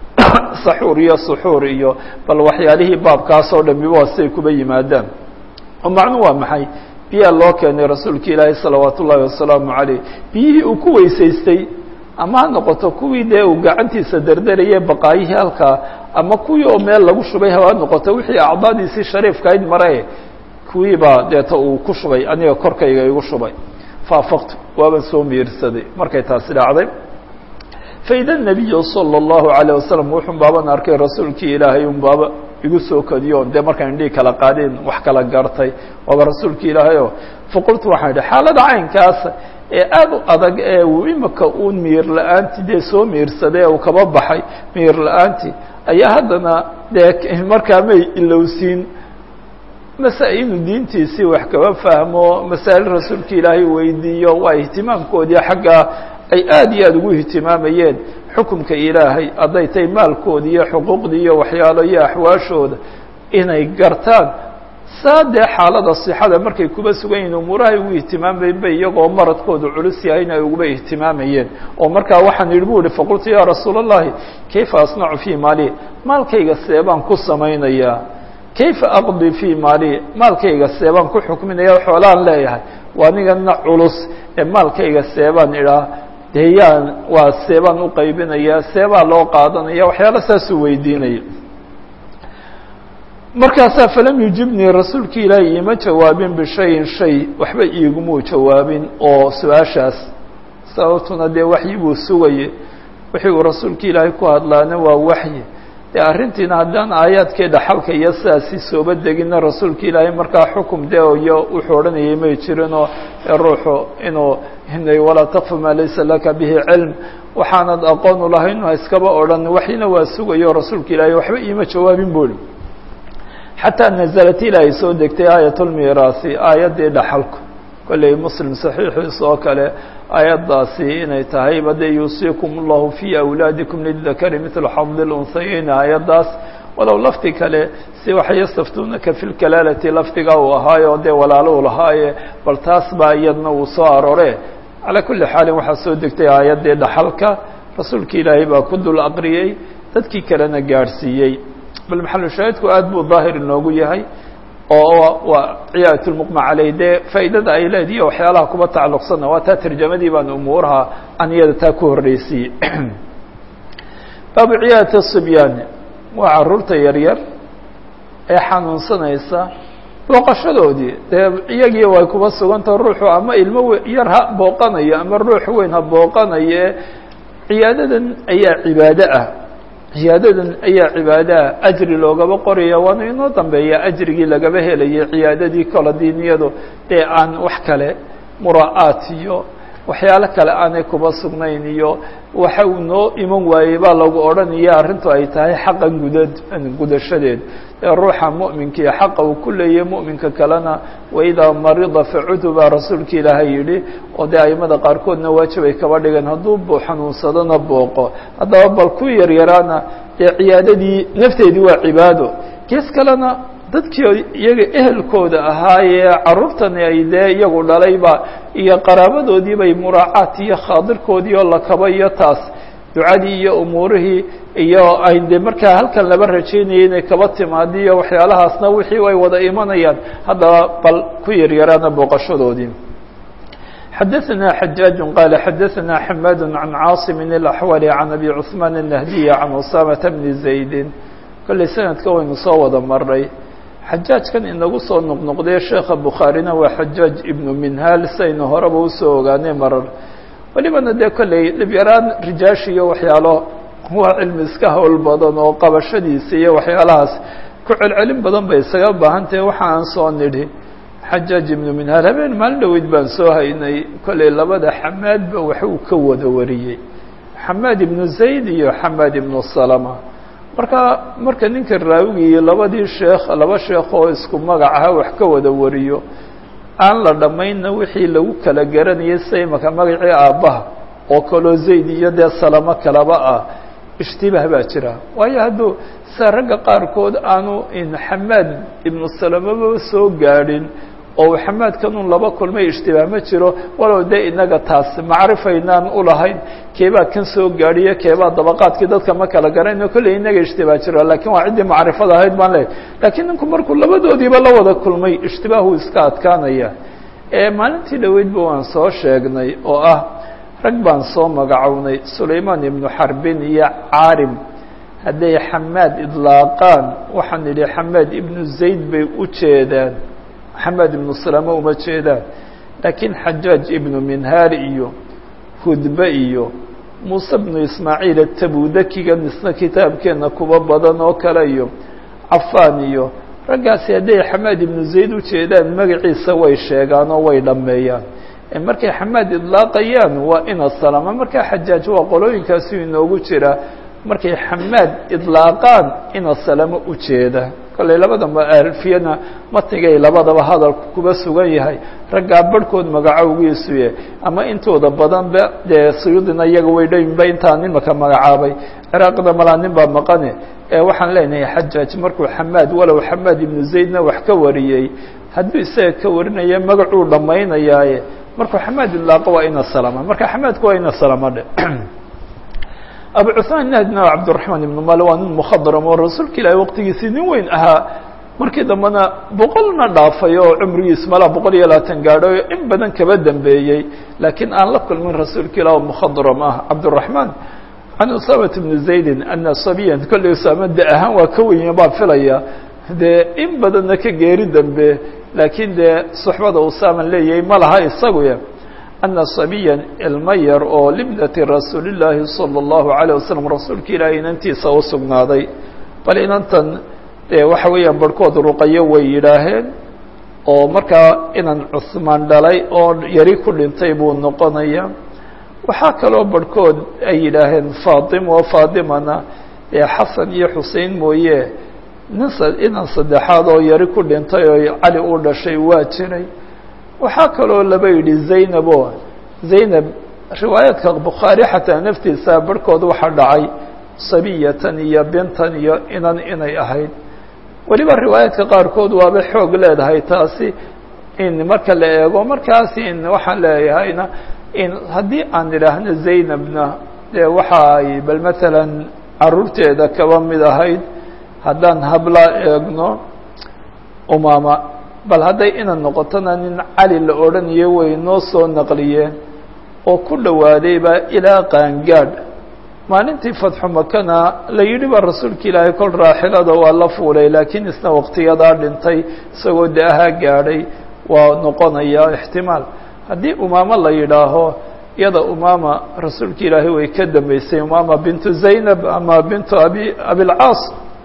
saxuur iyo suxuur iyo bal waxyaalihii baabkaas oo dhamiba waa siday kuba yimaadaan oo macnu waa maxay biyaa loo keenay rasuulka ilaahi salawaat ullaahi wasalaamu caleyh biyihii uu ku weysaystay ama ha noqoto kuwii dee uu gacantiisa derderayay baqaayihii halkaa ama kuwii oo meel lagu shubay ha noqoto wixii acdaadiisii shariifkayd mare kuwii baa deeta uu ku shubay aniga korkayga igu shubay faafaqtu waaban soo miirsaday markay taasi dhacday faida الnabiyu salى الlahu عalيه wasalam wuxun baaban arkay rasuulkii ilaahay un baaba igu soo kadiyo dee markaan indhii kala qaadeen wax kala gartay waaba rasuulki ilaahay o faqultu waxaan idhi xaalada caynkaasa ee aada u adag ee uu imika uun miir la-aanti dee soo miirsaday ee uu kaba baxay miir la-aanti ayaa haddana dee markaa may ilowsiin masa inuu diintiisii wax kaba fahmo masaa'il rasuulka ilaahay weydiiyo waa ihtimaamkoodii xaggaa ay aada iyo aada ugu ihtimaamayeen xukumka ilaahay hadday tahay maalkoodii iyo xuquuqdii iyo waxyaalo iyo axwaashooda inay gartaan saa dee xaalada sixada markay kuba sugan yihin umuurahay ugu ihtimaamayeen ba iyagoo maradkoodu culus yahayna ay uguba ihtimaamayeen oo markaa waxaan yidhi bu ihi faqultu ya rasuula اllahi kayfa asnacu fii maali maalkayga seebaan ku samaynayaa kayfa aqdi fii maali maalkayga seebaan ku xukminaya xoolaan leeyahay waa nigana culus ee maalkayga seebaan idhaa dee yaan waa seebaan u qaybinaya seebaa loo qaadanaya waxyaala saasuu weydiinaya markaasaa falam yujibnii rasuulki ilaahi iima jawaabin bishayin shay waxba iigumuu jawaabin oo su-aashaas sababtuna dee waxyi buu sugayey wixii uu rasuulki ilaahay ku hadlaana waa waxyi dee arrintiina haddaan aayaadkii dhaxalka iyo sidaasi sooba deginna rasuulka ilaahay markaa xukum de iyo wuxuu odhanayay may jirinoo ruuxu inuu hinay walaa taqfu maa laysa laka bihi cilm waxaanad aqoon u lahayn ha iskaba odhan waxina waa sugayo rasuulka ilaahay waxba iima jawaabin buri xataa naزlat ilaahay soo degtay aayat lmiraasi aayaddii dhaxalku kolley muslim saxiixiis oo kale aayaddaasi inay tahay bade yuusiikum اllahu fii awlaadikum lidakari mithlu xadi lunhayeyn aayaddaas walow lafdi kale si waxay yastaftuunaka fi lkalaalati lafdiga uu ahaayo dee walaalo u lahaaye bal taas baa iyadna uu soo aroore calaa kuli xaalin waxaa soo degtay aayaddii dhaxalka rasuulka ilaahay baa ku dul aqriyey dadkii kalena gaadhsiiyey bal maxalushaahidku aad buu daahir inoogu yahay oo waa ciyaayat lmuqma caleyh dee faa'iidada ay leedihi waxyaalaha kuba tacalluqsanna waa taa tarjamadii baan umuuraha aan iyada taa ku horreysiiyey baabu ciyaayati sibyaani waa carruurta yaryar ee xanuunsanaysa booqashadoodii dee iyagii way kuba sugantao ruuxu ama ilmo yar ha booqanayo ama ruux weyn ha booqanaye ciyaadadan ayaa cibaado ah ciyaadadan ayaa cibaadaha ajri loogaba qoraya waana inoo dambeeya ajrigii lagaba helayay ciyaadadii kala diiniyadu dee aan wax kale mura'aat iyo waxyaalo kale aanay kuba sugnayn iyo waxa uu noo iman waayey baa lagu odhanaya arrintu ay tahay xaqan gudad gudashadeed ee ruuxa mu'minkiiyo xaqa uu ku leeyahay mu'minka kalena waidaa marida facudu baa rasuulka ilaahay yidhi oo dee aimada qaarkoodna waajib ay kaba dhigeen hadduu bu xanuunsadona booqo haddaba bal ku yaryaraana dee ciyaadadii nafteedii waa cibaado gees kalena dadkii iyaga ehelkooda ahaayee carruurtani ay dee iyagu dhalayba iyo qaraabadoodii bay muraacaat iyo khaadirkoodii oo la kaba iyo taas ducadii iyo umuurihii iyo ay de markaa halkan laba rajaynayay inay kaba timaadi iyo waxyaalahaasna wixii ay wada imanayaan haddaba bal ku yaryaraana booqashadoodii xadaثna xajaaج qal xadaثna xamaad can caaصim الأxwali can abi cثmaan الnahdiy can usaamaةa bni زaydi kolley sanadka waynu soo wada maray xajaajkan inagu soo noqnoqdee sheekha bukhaarina waa xajaaj ibnu minhaal saynu horeba usoo ogaanay marar welibana dee kolley dhibyaraan rijaash iyo waxyaalo waa cilmi iska howl badan oo qabashadiisa iyo waxyaalahaas ku celcelin badan bay isaga baahan tahay waxa aan soo nidhi xajaaj ibnu minhaal habeen maalin dhaweyd baan soo haynay kolley labada xamaadba waxuu ka wada wariyey xamaad ibnu zayd iyo xamaad ibnu salama marka marka ninka raawigii labadii sheekh laba sheekh oo isku magacaha wax ka wada wariyo aan la dhammaynna wixii lagu kala garanayay sida imaka magacii aabbaha oo kaloo zayd iyo dee salamo kalaba ah ishtibaah baa jira waayo hadduu sida ragga qaarkood aanu xamaad ibnu salamaba soo gaadhin oo xamaadkanun laba kulmay ishtibaah ma jiro walow dee inaga taas macrifaynaan ulahayn keebaa kan soo gaadhiyo keebaa dabaqaadkii dadka ma kala garayno kolley inaga ishtibaah jiro lakiin waa ciddii macrifada ahayd baan leehay lakiin ninku markuu labadoodiiba la wada kulmay ishtibaahuu iska adkaanaya ee maalintii dhoweydba waan soo sheegnay oo ah rag baan soo magacownay sulaymaan ibnu xarbin iyo caarim hadday xamaad idlaaqaan waxaan idhi xamaad ibnu zayd bay u jeedaan xamaad ibnu salama uma jeedaan laakiin xajaaj ibnu minhaar iyo hudbe iyo muuse bnu ismaaciil atabudakiga misna kitaabkeenna kuba badan oo kale iyo cafaan iyo raggaasi hadday xamaad ibnu zayd u jeedaan magaciisa way sheegaan oo way dhammeeyaan markay xamaad idlaaqayaan waa ina salama markaa xajaaj waa qolooyinkaasu inoogu jira markay xamaad idlaaqaan ina salamo u jeeda kolley labadaba alfiyana matnigay labadaba hadalku kuba sugan yahay raggaa barhkood magacowgiisuye ama intooda badanba dee suyuudina iyaga way dhayinba intaan imaka magacaabay ciraaqda malaa nin baa maqane ee waxaan leenahay xajaaj markuu xamaad walow xamaad ibnu zaydna wax ka wariyey hadduu isaga ka warinaya magacuu dhammaynayaaye markuu xamaad idlaaqo waa ina salama marka xamaadku waa ina salama dhe abu cuثmaan nahdina cabdالرaحmaan ibn mal waa nin mkhadram oo rasuulka ilaahi waqtigiisii nin weyn ahaa markii dambena boqolna dhaafay oo cumrigiis malaa boqol iyo labaatan gaadho in badan kaba dambeeyey laakiin aan la kulmin rasuulka ilah mkhadram ah cabdالرaحmaan can usamat bni zaydi ana sabiyan kolley usaama de ahaan waa ka wenya baan filaya dee in badanna ka geeri dambe laakiin dee suxbada usaaman leeyahay ma laha isaguya ana sabiyan ilmo yar oo libdati rasuuli llaahi salى اllahu عalيه wasalam rasuulka ilaahay inantiisa u sugnaaday bal inantan dee waxa weeyaan barhkood ruqayo way yidhaaheen oo markaa inan cusmaan dhalay oo yari ku dhintay buu noqonaya waxaa kaloo barhkood ay yidhaaheen faatima oo faatimana dee xasan iyo xusein mooye nin inan saddexaad oo yari ku dhintay oo cali uu dhashay waa jiray waxaa kaloo laba yidhi zaynab oo zaynab riwaayaadka bukhaari xataa naftiisa barhkood waxaa dhacay sabiyatan iyo bintan iyo inan inay ahayd weliba riwaayaadka qaarkood waaba xoog leedahay taasi in marka la eego markaasi in waxaan leeyahayna in haddii aan idhaahno zaynabna dee waxa ay bal matalan caruurteeda kaba mid ahayd haddaan habla eegno umaama bal hadday inan noqotona nin cali la odhanayo way noo soo naqliyeen oo ku dhowaadayba ilaa qaangaadh maalintii fatxu makana la yidhi ba rasuulka ilaahay kol raaxilada waa la fuulay laakiin isna waqtiyadaa dhintay isagoo de-ahaa gaadhay waa noqonaya ixtimaal haddii umaamo la yidhaaho iyada umaama rasuulka ilaahay way ka dambeysay umaama bintu zaynab ama bintu abi abilcaas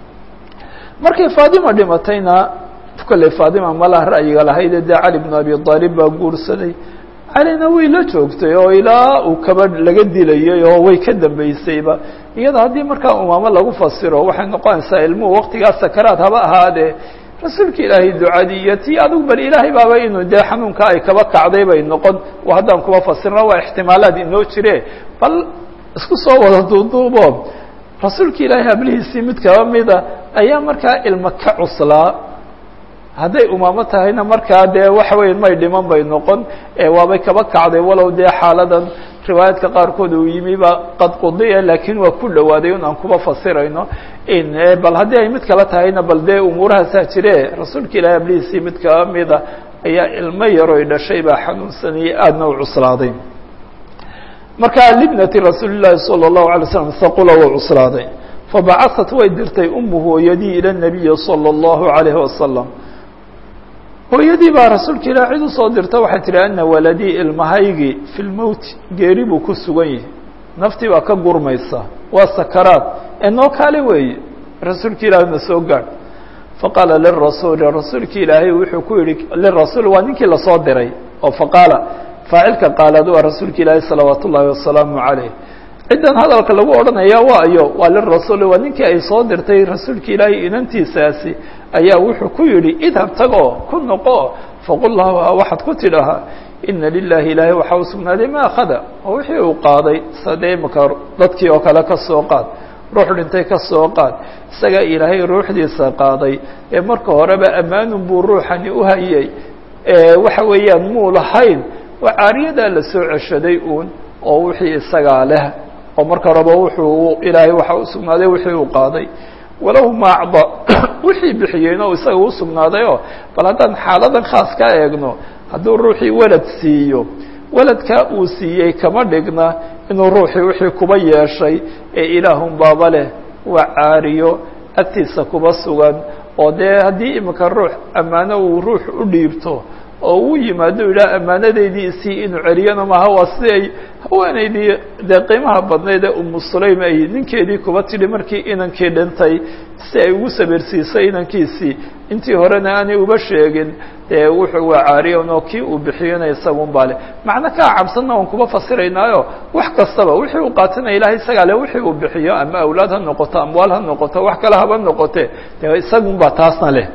markay faadima dhimatayna kolley faadima malaha ra'yiga lahaydee dee cali bnu abi aalib baa guursaday calina way la joogtay oo ilaa uu kaba laga dilayay oo way ka dambeysayba iyada haddii markaa umaamo lagu fasiro waxay noqonaysaa ilmuhu waqtigaas sakaraad haba ahaadee rasuulka ilaahay ducadii iyo tii adigu bal ilaahay baaba inuu dee xanuunka ay kaba kacday bay noqon haddaan kuba fasirno waa ixtimaalaad inoo jire bal isku soo wada duuduubo rasuulka ilaahay hablihiisii mid kaba mida ayaa markaa ilmo ka cuslaa hadday umaamo tahayna markaa dee waxa weya may dhiman bay noqon waabay kaba kacday walow dee xaaladan riwaayaadka qaarkood uu yimiba qad qudiya laakiin waa ku dhowaaday un aan kuba fasirayno bal haddii ay mid kala tahayna bal dee umuurahaasaa jire rasuulka ilahi ablihiisii mid kaba mida ayaa ilmo yaroy dhashay baa xanuunsanayay aadna u cuslaaday marka libnati rasuuli llahi salى الlahu alay slam haqula waa cuslaaday fabacaثat way dirtay umu hooyadii ilى الnabiyi salى الlahu عalayhi wasalam hooyadii baa rasuulka ilah cid usoo dirta waxay tihi ana waladii ilmahaygii fi lmowti geeri buu ku sugan yahay naftii baa ka gurmaysa waa sakaraad ee noo kaale weeye rasuulka ilaahi na soo gaadh faqaala lirasuuli rasuulka ilaahay wuxuu ku yihi lirasuul waa ninkii lasoo diray oo faqaala faacilka qaalaad waa rasuulka ilaahi salawaat ullaahi wasalaamu calayh ciddan hadalka lagu odhanaya waayo waa lirasuuli waa ninkii ay soo dirtay rasuulka ilaahay inantiisaasi ayaa wuxuu ku yidhi idhab tagoo ku noqo faqul laha waxaad ku tidhahaa ina lilahi ilaahay waxaa u sugnaaday ma akhada oo wixii uu qaaday sadee imaka dadkii oo kale ka soo qaad ruux dhintay ka soo qaad isagaa ilaahay ruuxdiisa qaaday ee marka horeba ammaanun buu ruuxani u hayay waxa weeyaan muu lahayn waa caariyadaa la soo ceshaday uun oo wixii isagaa leh oo marka horeba wuxuu ilaahay waxaa u sugnaaday wixii uu qaaday walahu ma acda wixii bixiyeyna o isaga u sugnaadayoo bal haddaan xaaladan khaas ka eegno hadduu ruuxii walad siiyo waladkaa uu siiyey kama dhigna inuu ruuxii wixii kuba yeeshay ee ilaahun baaba leh waa caariyo agtiisa kuba sugan oo dee haddii imika ruux ammaano uu ruux u dhiibto oo uu yimaado yidhaha ammaanadeydii isii inuu celiyana maaha waa si ay haweenaydii dee qiimaha badnayd ee umu sulaym ay ninkeedii kuba tidhi markii inankii dhintay si ay ugu sabirsiisay inankiisii intii horena aanay uba sheegin dee wuxuu waa caariyan oo kii uu bixiyona isagun baa le macno kaa cabsanna waan kuba fasiraynaayo wax kastaba wixii uu qaatinaya ilahay isagaa le wixii uu bixiyo ama awlaad ha noqoto amwaal ha noqoto wax kale haba noqote dee isagun baa taasna leh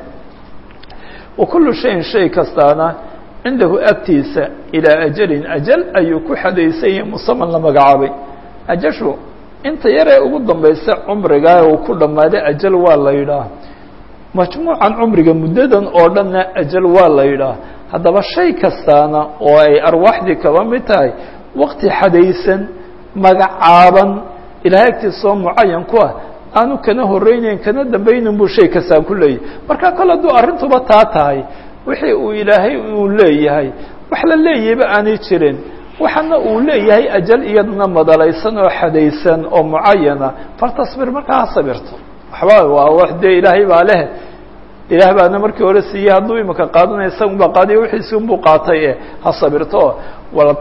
wakulu shayin shay kastaana cindahu agtiisa ilaa ajalin ajal ayuu ku xadaysan yahay musaman la magacaabay ajashu inta yaree ugu dambaysa cumrigaa uu ku dhammaaday ajal waa la yidhaah majmuucan cumriga muddadan oo dhanna ajal waa la yidhaah haddaba shay kastaana oo ay arwaaxdii kaba mid tahay waqti xadaysan magacaaban ilahay agtiisa oo mucayan ku ah aanu kana horeyneyn kana dambaynin buu shay kastaa ku leeyahay marka kale hadduu arrintuba taa tahay wixii uu ilaahay uu leeyahay wax la leeyahayba aanay jirin waxana uu leeyahay ajal iyadna madalaysan oo xadaysan oo mucayana faltasbir markaa ha sabirto waxba waa wax dee ilaahay baa leh ilaah baana markii hore siiyey hadduu imika qaadanaya isagun baa qaadiya wixiisi unbuu qaatay e ha sabirto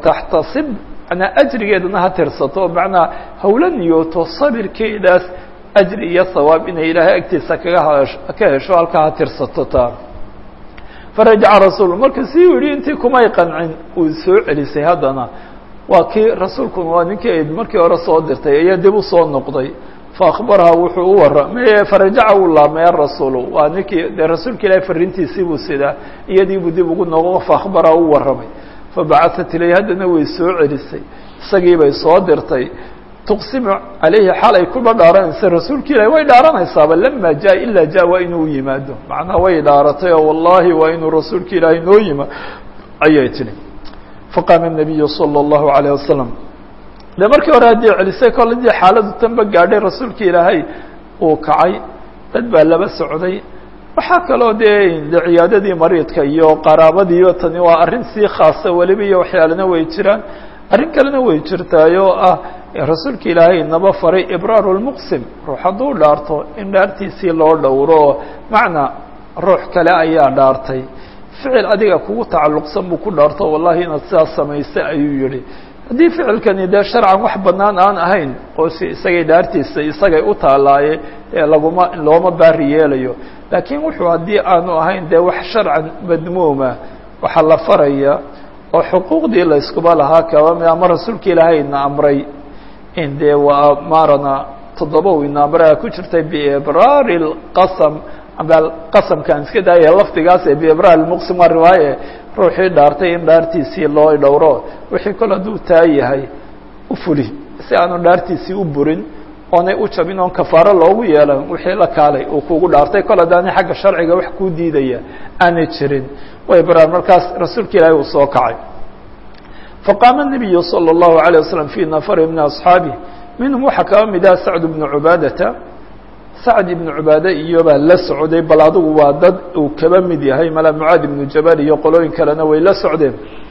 waltaxtasib manaa ajrigeedana ha tirsato macnaa hawla niyooto sabirkeedaas ajri iyo hawaab inay ilaahay agtiisa kaga hash ka hesho halkaa ha tirsato taa farajaca rasuul marka si uu yihi intii kumay qancin uu soo celisay haddana waa kii rasuulkuna waa ninkii ayd markii hore soo dirtay ayaa dib u soo noqday faakbaraha wuxuu u warramay farajaca uu laamay arasuulu waa ninkii dee rasuulka ilaahay fariintiisii buu sidaa iyadiibuu dib ugu noqo faakbaraha u warramay fabacaثat ilay haddana way soo celisay isagii bay soo dirtay tuqsimu calayhi xaal ay kuba dhaaranaysa rasuulka ilahi way dhaaranaysaaba lama jaa ilaa ja waa inuu yimaado macnaha way dhaaratay oo wallahi waa inuu rasuulka ilaahay noo yimaado ayay tihi faqaama الnabiyu salى الlahu عalيه wasalam de markii hore haddii celisay koladii xaaladu tanba gaadhay rasuulka ilaahay uu kacay dad baa laba socday waxaa kaloo dee de ciyaadadii mariidka iyo qaraabadiiyo tani waa arrin sii khaasa weliba iyo waxyaalena way jiraan arrin kalena way jirtaay oo ah rasuulka ilaahay naba faray ibraaru lmuqsim ruux hadduu dhaarto in dhaartiisii loo dhowro oo macnaa ruux kale ayaa dhaartay ficil adiga kugu tacalluqsan buu ku dhaarto wallahi inaad sidaas samaysay ayuu yihi haddii ficilkani dee sharcan wax banaan aan ahayn oo si isagay dhaartiisa isagay u taalaaye ee laguma looma baari yeelayo laakiin wuxuu haddii aanu ahayn dee wax sharcan madmuuma waxaa la faraya oo xuquuqdii la iskuba lahaa kaba mid ama rasuulka ilaahayna amray in dee waa maarana toddoba wina amray ku jirtay biibraari lqasam ama qasamkaan iska daaya lafdigaas ee biibraar lmuqsim waa riwaaye ruuxii dhaartay in dhaartiisii loo dhowro wixii kol hadduu taa yahay u fuli si aanu dhaartiisii u burin oonay u jabin oon kafaaro loogu yeelan wixii la kaalay uu kugu dhaartay kol haddaani xagga sharciga wax kuu diidaya aanay jirin way baraan markaas rasuulka ilaahi uu soo kacay faqaama الnabiyu salى الlahu عalيه waslm fii nafari min asxaabih minhum waxaa kaba mid ah sacd bnu cubaadata sacd ibnu cubaade iyobaa la socday bal adigu waa dad uu kaba mid yahay mala mucaad ibnu jabal iyo qolooyin kalena way la socdeen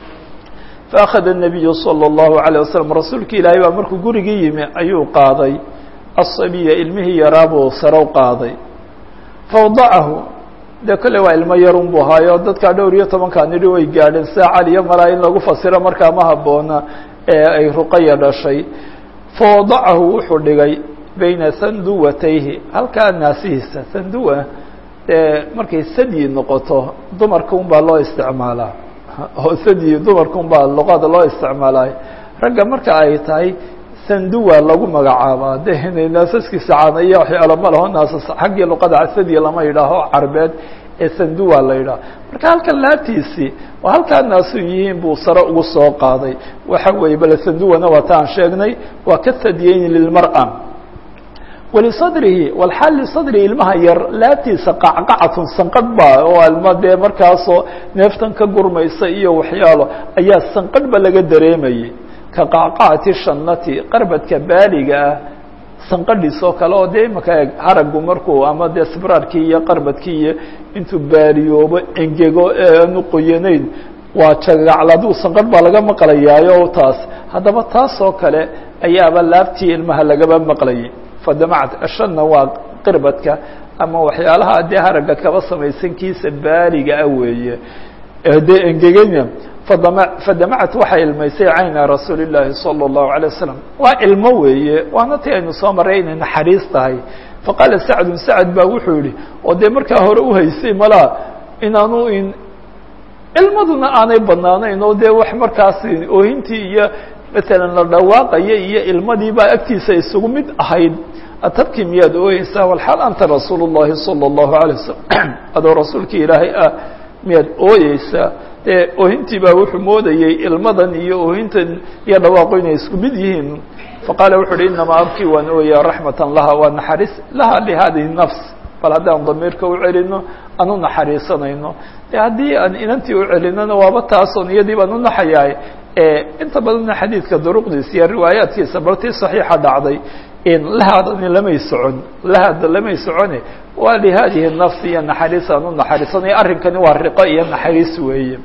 faأkhada الnabiyu salى الlahu عalيه waslm rasuulka ilaahay baa markuu gurigii yimi ayuu qaaday aلsabiya ilmihii yaraabuu sarow qaaday fawdacahu de kolle waa ilmo yarun buu haayo dadkaa dhowr iyo tobankaa nidhi way gaadheen sida cali iyo malaa in lagu fasiro markaa ma haboona ee ay ruqaya dhashay fawadacahu wuxuu dhigay bayna sanduwatayhi halkaa naasihiisa sanduwa dee markay sadyi noqoto dumarka un baa loo isticmaalaa oo sadyi dumarka un baa luqada loo isticmaalay ragga marka ay tahay sanduwa lagu magacaabaa de naasaskiisa caanaya waxyaalo ma laho naasas xaggii luqada sadyi lama yidhaaho carbeed ee sanduwa la yidhaho marka halkan laabtiisii oo halkaa naasu yihiin buu sare ugu soo qaaday waxa weeye bale sanduwana waa ta aan sheegnay waa ka sadiyeyni lilmar'a walisadrihi walxaal lisadrihi ilmaha yar laabtiisa qacqacatun sanqadh ba oo ilma dee markaasoo neeftan ka gurmaysa iyo waxyaalo ayaa sanqadhba laga dareemayay ka qacqacati shanati qarbadka baaliga ah sanqadhiis oo kale oo dee imaka eg haragu markuu ama dee sibraarkii iyo qarbadkii iyo intuu baaliyoobo engego aanu qoyanayn waa jagacladuu sanqadh baa laga maqlayaayo taas haddaba taas oo kale ayaaba laabtii ilmaha lagaba maqlayay fadamacat ashanna waa qirbadka ama waxyaalaha dee haraga kaba samaysan kiisa baaliga ah weeye dee engeganya fadama fadamacat waxay ilmaysay cayna rasuuli llaahi salى الlahu عalيه wasalam waa ilmo weeye waana ti aynu soo maray inay naxariis tahay faqaala sacdun sacd baa wuxuu yihi oo dee markaa hore uhaysay malaa inaanu in ilmaduna aanay banaanayn oo dee wax markaas oohintii iyo matalan la dhawaaqaya iyo ilmadii baa agtiisa isugu mid ahayd atabkii miyaad ooyeysaa walxaal anta rasuul الlahi salى الlahu عalيه wasalam adoo rasuulkii ilaahay ah miyaad ooyeysaa dee oohintii baa wuxuu moodayey ilmadan iyo oohintan iyo dhawaaqo inay isku mid yihiin faqaala wuxu uhi inamaa abkii waan ooyaa raxmatan laha waa naxariis laha lihadihi nafs bal haddaan damiirka u celino aan u naxariisanayno de haddii aan inantii u celinona waaba taasoon iyadii baan u naxayahay inta badanna xadiidka duruqdiisa iyo riwaayaadkiisa baltii saxiixa dhacday lahaadani lamay socon lahaada lamay socone waa lihadihi nafsi iyo naxariis aan u naxariisanayo arrinkani waa riqo iyo naxariis weeye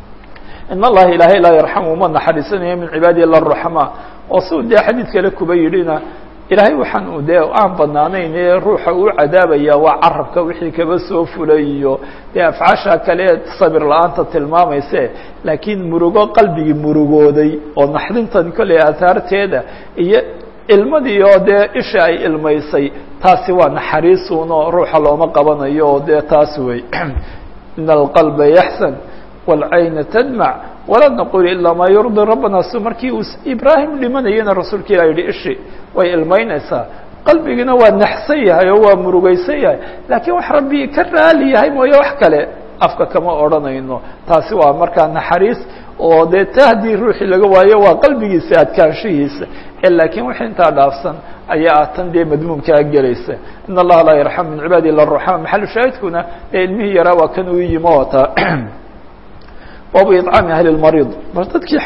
in allaha ilaahay laa yarxamu uma naxariisanayo min cibaadihi ila raxma oo si u dee xadiid kale kuba yidhina ilaahay waxaan u dee aan banaanayn ee ruuxa uu cadaabaya waa carabka wixii kaba soo fulay iyo dee afcaasha kale sabir la-aanta tilmaamayse laakiin murugo qalbigii murugooday oo naxdintan kolley aahaarteeda iyo ilmadii oo dee isha ay ilmaysay taasi waa naxariisuunoo ruuxa looma qabanayo oo dee taas wey in alqalba yaxsan wاlcayna tadmac walaa naqul ilaa maa yurdi rabbana su markii uu ibraahim dhimanayana rasuulka ilah yihi ishi way ilmaynaysaa qalbigiina waa naxsan yahay oo waa murugaysan yahay laakiin wax rabbi ka raali yahay mooye wax kale afka kama odhanayno taasi waa markaa naxariis oo dee ta haddii ruuxii laga waayo waa qalbigiisa adkaanshihiisa laakiin wix intaa dhaafsan ayaa ah tan dee madmuumkaa gelaysa in allaha laa yarxam min cibaadi ila ruxama maxalu shaahidkuna ee ilmihii yaraa waa kan uu yimo wataa baabu iطcaami ahli lmariid mar dadkii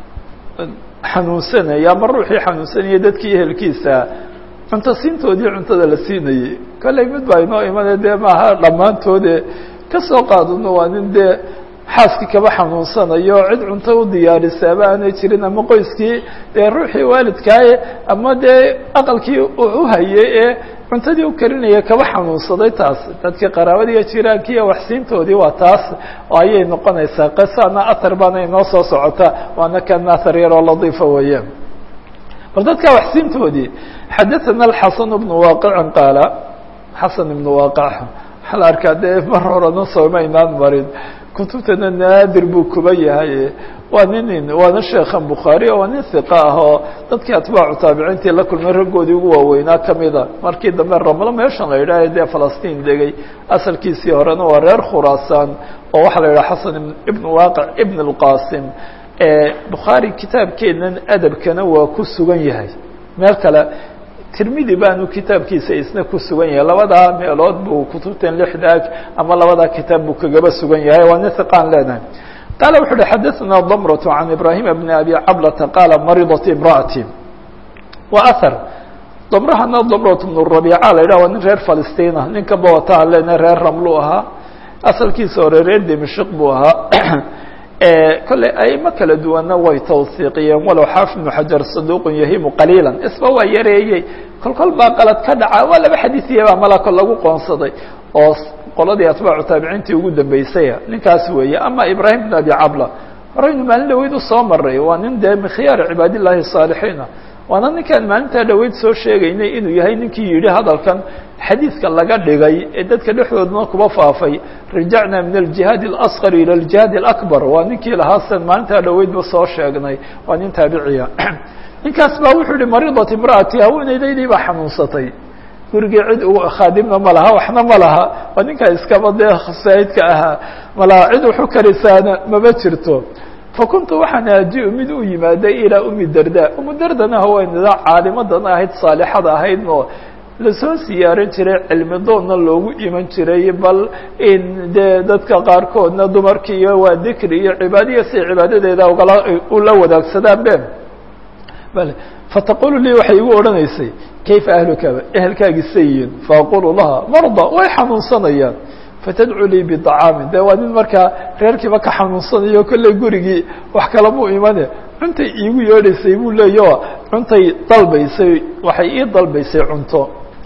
xanuunsanaya ama ruuxii xanuunsanaya dadkii ehelkiisa cunto siintoodii cuntada la siinayey kolley mid baa inoo imane dee maaha dhammaantoode kasoo qaadano waa nin dee xaaskii kaba xanuunsanayo cid cunto u diyaarisaaba aanay jirin ama qoyskii dee ruuxii waalidkaaye ama dee aqalkii u hayay ee cuntadii u karinaya kaba xanuunsaday taas dadkii qaraabadiiyo jiraankiiyo waxsiintoodii waa taas oo ayay noqonaysaa qisana athar baana inoo soo socota waana kan athar yaroo ladiifa weeye bal dadkaa waxsiintoodii xadaثana alxasan bnu waaqicin qaala xasan ibnu waaqac waxaa la arkaa dee mar horena soomaynaan marin kutubtana naadir buu kuba yahay waa nin waana sheekhan bukhaari waa nin hiqa ah oo dadkii atbaacu taabiciintii la kulmay raggoodii ugu waaweynaa kamida markii dambe ramlo meeshan la yidhaah dee falastiin degay asalkiisii horena waa reer khuraasaan oo waxaa la yidhaha xasan ibn waaqic ibn اlqasim bukhaari kitaabkeenan adabkana waa ku sugan yahay meel kale tirmidi baanu kitaabkiisa isna ku sugan yahay labadaa meelood buu kutubtan lixdaag ama labadaa kitaab buu kagaba sugan yahay waa nin hiqaan leenahay qaala wuxu uhi xadaثna damrة can ibrahima bni abi cablata qaala maridat imra'ati wa ahar damrahana damrat bnu rabiica la yidhah waa nin reer falistiina ninka bawataha lena reer ramlu ahaa asalkiisa hore reer dimashik buu ahaa kolley aimo kala duwanna way tawsiiqiyeen walow xaafid ibnu xajar saduuqun yahimu qaliila isba waa yareeyey kol kol baa qalad ka dhaca waa laba xadiiiya baa malako lagu qoonsaday oo qoladii atbaacu taabiciintii ugu dambeysaya ninkaas weeye ama ibraahim bn abi cabla horeynu maalin dhaweyd usoo maray waa nin dee min khiyaari cibaad illahi saalixiina waana ninkaan maalintaa dhaweyd soo sheegaynay inuu yahay ninkii yidhi hadalkan xadiidka laga dhigay ee dadka dhexdoodna kuba faafay rajacna min aljihaad اlasqar ilى aljihaad اlakbar waa ninkii lahaa san maalintaa dhaweydba soo sheegnay waa nin taabiciya ninkaas baa wuxuu yihi maridat imraati haweeneydaydii baa xanuunsatay gurigii cid u khaadimna ma laha waxna ma laha waa ninkaa iskaba dee khasaa'idka ahaa malaha cid waxu karisaana mama jirto fakuntu waxaan aji mid u yimaaday ilaa umi darda umu dardana haweenida caalimadan ahayd saalixada ahayd oo lasoo siyaaran jiray cilmi doonna loogu iman jiray bal in dee dadka qaarkoodna dumarki iyo waa dikri iyo cibaadiya si cibaadadeeda ugala ula wadaagsadaan be bale fataqulu lii waxay igu odhanaysay kayfa ahluka ehelkaagi sayiin faaqulu laha marda way xanuunsanayaan fatadcu lii bطacaamin de waa nin markaa reerkiiba ka xanuunsanayo kolley gurigii wax kalamuu imane cuntay iigu yeedhaysay buu leeya cuntay dalbaysay waxay ii dalbaysay cunto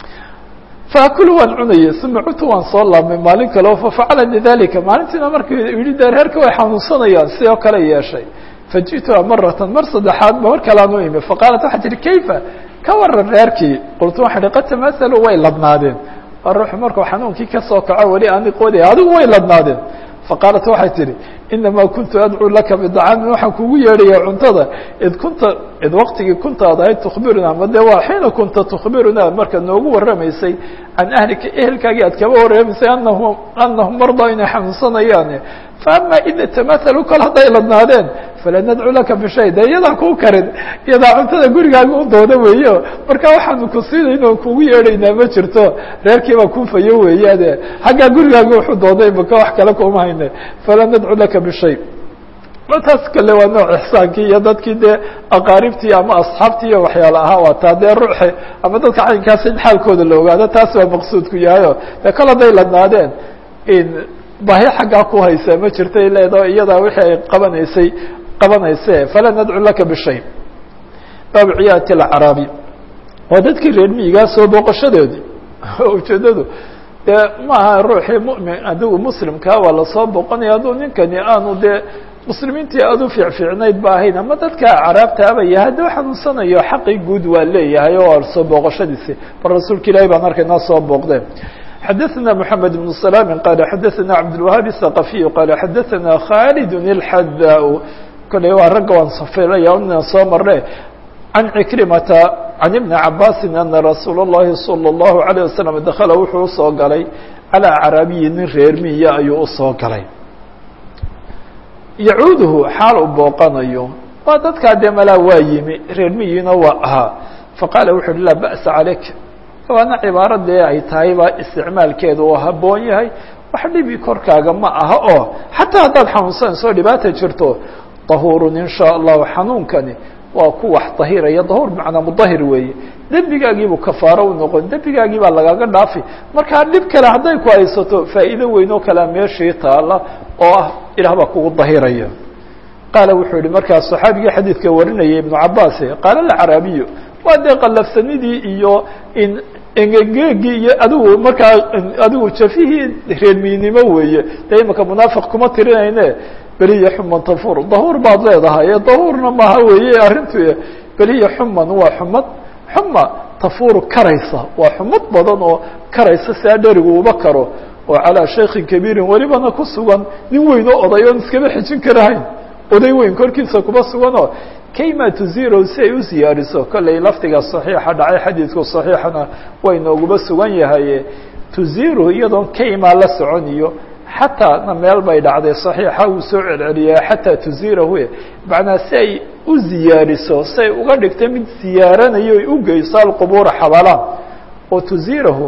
faakulu waan cunayay uma cuntu waan soo laabmay maalin kaleo fafacala dalika maalintiina markuu yihi de reerka way xanuunsanayaan sidoo kale yeeshay faji'tuha maratan mar saddexaad ba mar kalean u imi faqaalat waxaa tihi kayfa ka waran reerkii qultu waxaan ihi qad tamahalu way ladnaadeen ruuxu markuu xanuunkii kasoo kaco weli aani qoodaya adigu way ladnaadeen faqaalat waxay tihi inamaa kuntu adcuu laka bidacaamin waxaan kugu yeedhaya cuntada id kunta id waktigii kunta ad ahayd tukbiruna ama de waa xiina kunta tukbiruna markaad noogu warramaysay can ahlika ehelkaagii aad kaba warramaysay anahu anahum mardaa inay xanuunsanayaan faama ida tamahalu kol hadday ladnaadeen fala nadcu laka bishay de iyadaa kuu karin iyadaa cuntada gurigaaga u dooda weeyo marka waxaanu ku siinayno kugu yeedhaynaa ma jirto reerkiibaa kunfayo weeyaane xaggaa gurigaaga wuxuu dooday maka wax kale kuma hayne fala nadcu laka bishay martaas kale waa nooc ixsaankii iyo dadkii dee aqaaribtii ama asxaabtii iyo waxyaala ahaa waa taa dee ruuxe ama dadka caynkaas in xaalkooda la ogaado taas waa maqsuudku yahayo dee kol hadday ladnaadeen in baahi xaggaa ku haysa ma jirtay leedo iyadaa wixii ay qabanaysay qabanayse fala nadcu laka bishay baabu ciyaadati alcaraabi waa dadkii reer miyigaa soo booqashadoodii ujeedadu dee maaha ruuxii mumin adigu muslimkaa waa lasoo booqanaya hadduu ninkani aanu dee muslimiintii aad u fiicfiicnayd ba ahayn ama dadka caraabta abaya hadduu xanuunsanayo xaqii guud waa leeyahay oo soo booqashadiisi bal rasuulka ilahi baan arkaynaa soo booqdeen xadaثna mحamed بن سلام qال xadaثna cabdالوهاaب الثقفي qال xadaثna khالد الxadاء kole waa ragga waan safilaya ina soo marne عن عكرمة عن بن عabاس أن رsuuل اللhi صلى الله عليه وسلم dkل wuxuu usoo galay عalى عرabiyi nin reer miya ayuu usoo galay yacuuduhu xaal u booqanayo waa dadkaa dee malaa waa yimi reer miyiina waa ahaa faqaala wuxu uhi laa ba'sa calayk waana cibaaro dee ay tahay baa isticmaalkeedu oo habboon yahay wax dhibi korkaaga ma aha oo xataa haddaad xanuunsanayso dhibaata jirto dahuurun in shaa allahu xanuunkani waa ku wax dahiraya dahuur bimacnaa mudahir weeye dembigaagiibuu kafaaro u noqon dembigaagii baa lagaga dhaafi markaa dhib kale hadday ku haysato faa'iido weyn oo kalea meeshii taala oo ah ilaah baa kugu dahiraya qaala wuxuu yihi markaa saxaabigii xadiidka warinayay ibnu cabaase qaala alcaraabiyu waa dee qallafsanidii iyo in engegeegii iyo adigu markaa adigu jafihii reermiynimo weeye dee imaka munaafiq kuma tirinayne beliya xuman tafur dahuur baad leedahay ee dahuurna maha weeye arrintu beliya xuman waa xumad xuma tafuru karaysa waa xumad badan oo karaysa saa dherigu uba karo oo calaa shaykin kabiirin welibana ku sugan nin weyn oo oday oon iskaba xijin karahayn oday weyn korkiisa kuma suganoo kayma tuziro si ay u siyaariso kollay lafdiga saxiixa dhacay xadiidku saxiixana way nooguba sugan yahay tuziru iyadoon kayma la socon iyo xataa na meel bay dhacday صaxiixa uu soo celceliyaa xataa tuzirahu macnaa si ay u ziyaariso si ay uga dhigto mid ziyaaranayo ay u geyso alqubuura xabalaan oo tuzirahu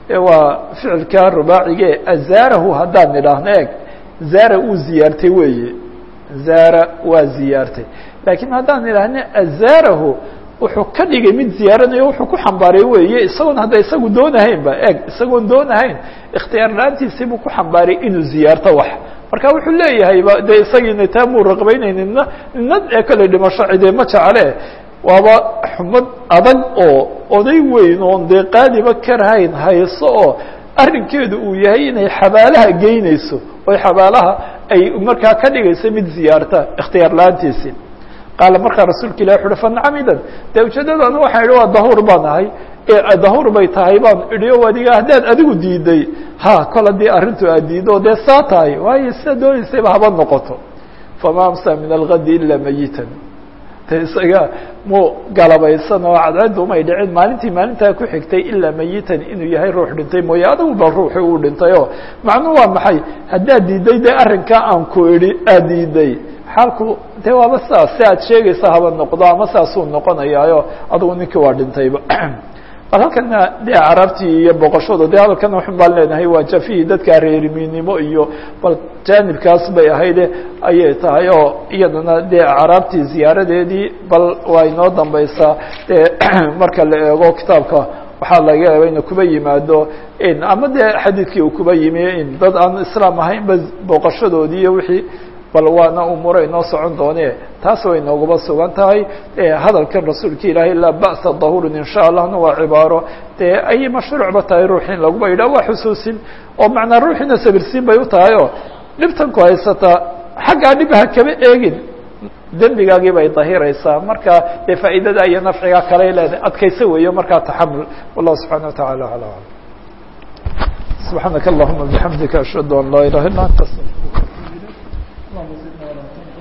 waa ficilka rubaacige azaarahu haddaan nidhaahno eeg zaara uu ziyaartay weeye zaara waa ziyaartay laakiin haddaan nidhaahno azaarahu wuxuu ka dhigay mid ziyaaranayo wuxuu ku xambaaray weeye isagoon hadda isagu doonahayn ba eg isagoon doonahayn ikhtiyaar la-aantiisii buu ku xambaaray inuu ziyaarto wax marka wuxuu leeyahay ba dee isagiina taa muu raqbaynaynina nina ee kale dhimasho cidee ma jecele waaba xumad adag oo oday weyn oon dee qaadiba karahayn hayso oo arrinkeedu uu yahay inay xabaalaha geynayso oy xabaalaha ay markaa ka dhigayso mid ziyaarta ikhtiyaar la-aantiisii qaala markaa rasuulka ilah wuxu uhi fanacamidan dee ujeedadana waxaan idhi waa dahuur baan ahay dahuur bay tahay baan idhi o adiga haddaad adigu diiday ha kol haddii arrintu aad diido dee saa tahay waayo sida doonaysayba haba noqoto fama amsa min algadi ilaa mayitan de isaga mu galabaysan oo cadceeddu umay dhicin maalintii maalintaa ku xigtay ilaa mayitan inuu yahay ruux dhintay mooye adigu ba ruuxii uu dhintay o macnuu waa maxay haddaad diiday dee arrinkaa aan ku idhi aad diiday xaalku de waaba sidaas si aad sheegaysa haba noqdo ama saasuu noqonayaayo adugu ninkii waa dhintayba bal halkana de carabtii iyo boqoshada de hadalkana waxun baan leenahay waa jafihii dadka reerimiinimo iyo bal jaanibkaas bay ahayde ayay tahay oo iyadana dee caraabtii ziyaaradeedii bal waa inoo dambaysaa de marka la eego kitaabka waxaa laga yaaba ina kuba yimaado ama dee xadiidkii uu kuba yimi in dad aan islaam ahayn ba booqashadoodii iyo wixii bal waana umuura inoo socon doone taas way nooguba sugan tahay hadalkan rasuulka ilaahay laa ba'sa dahurin in sha allahna waa cibaaro dee ay mashruucba tahay ruux in laguba yidhah waa xusuusin oo macnaa ruuxiina sabirsiin bay u tahay oo dhibtan ku haysataa xaggaa dhib ha kaba eegin dembigaagii bay dahiraysaa marka dee faa'iidada iyo nafciga kale leedahay adkaysa weeyo markaa taxamul wallahu subxana wa taعala alى alam subxaanaka allahuma bixamdika ashhadu an laa ilaha illa anta اللهم زدنا ولا تنقصنا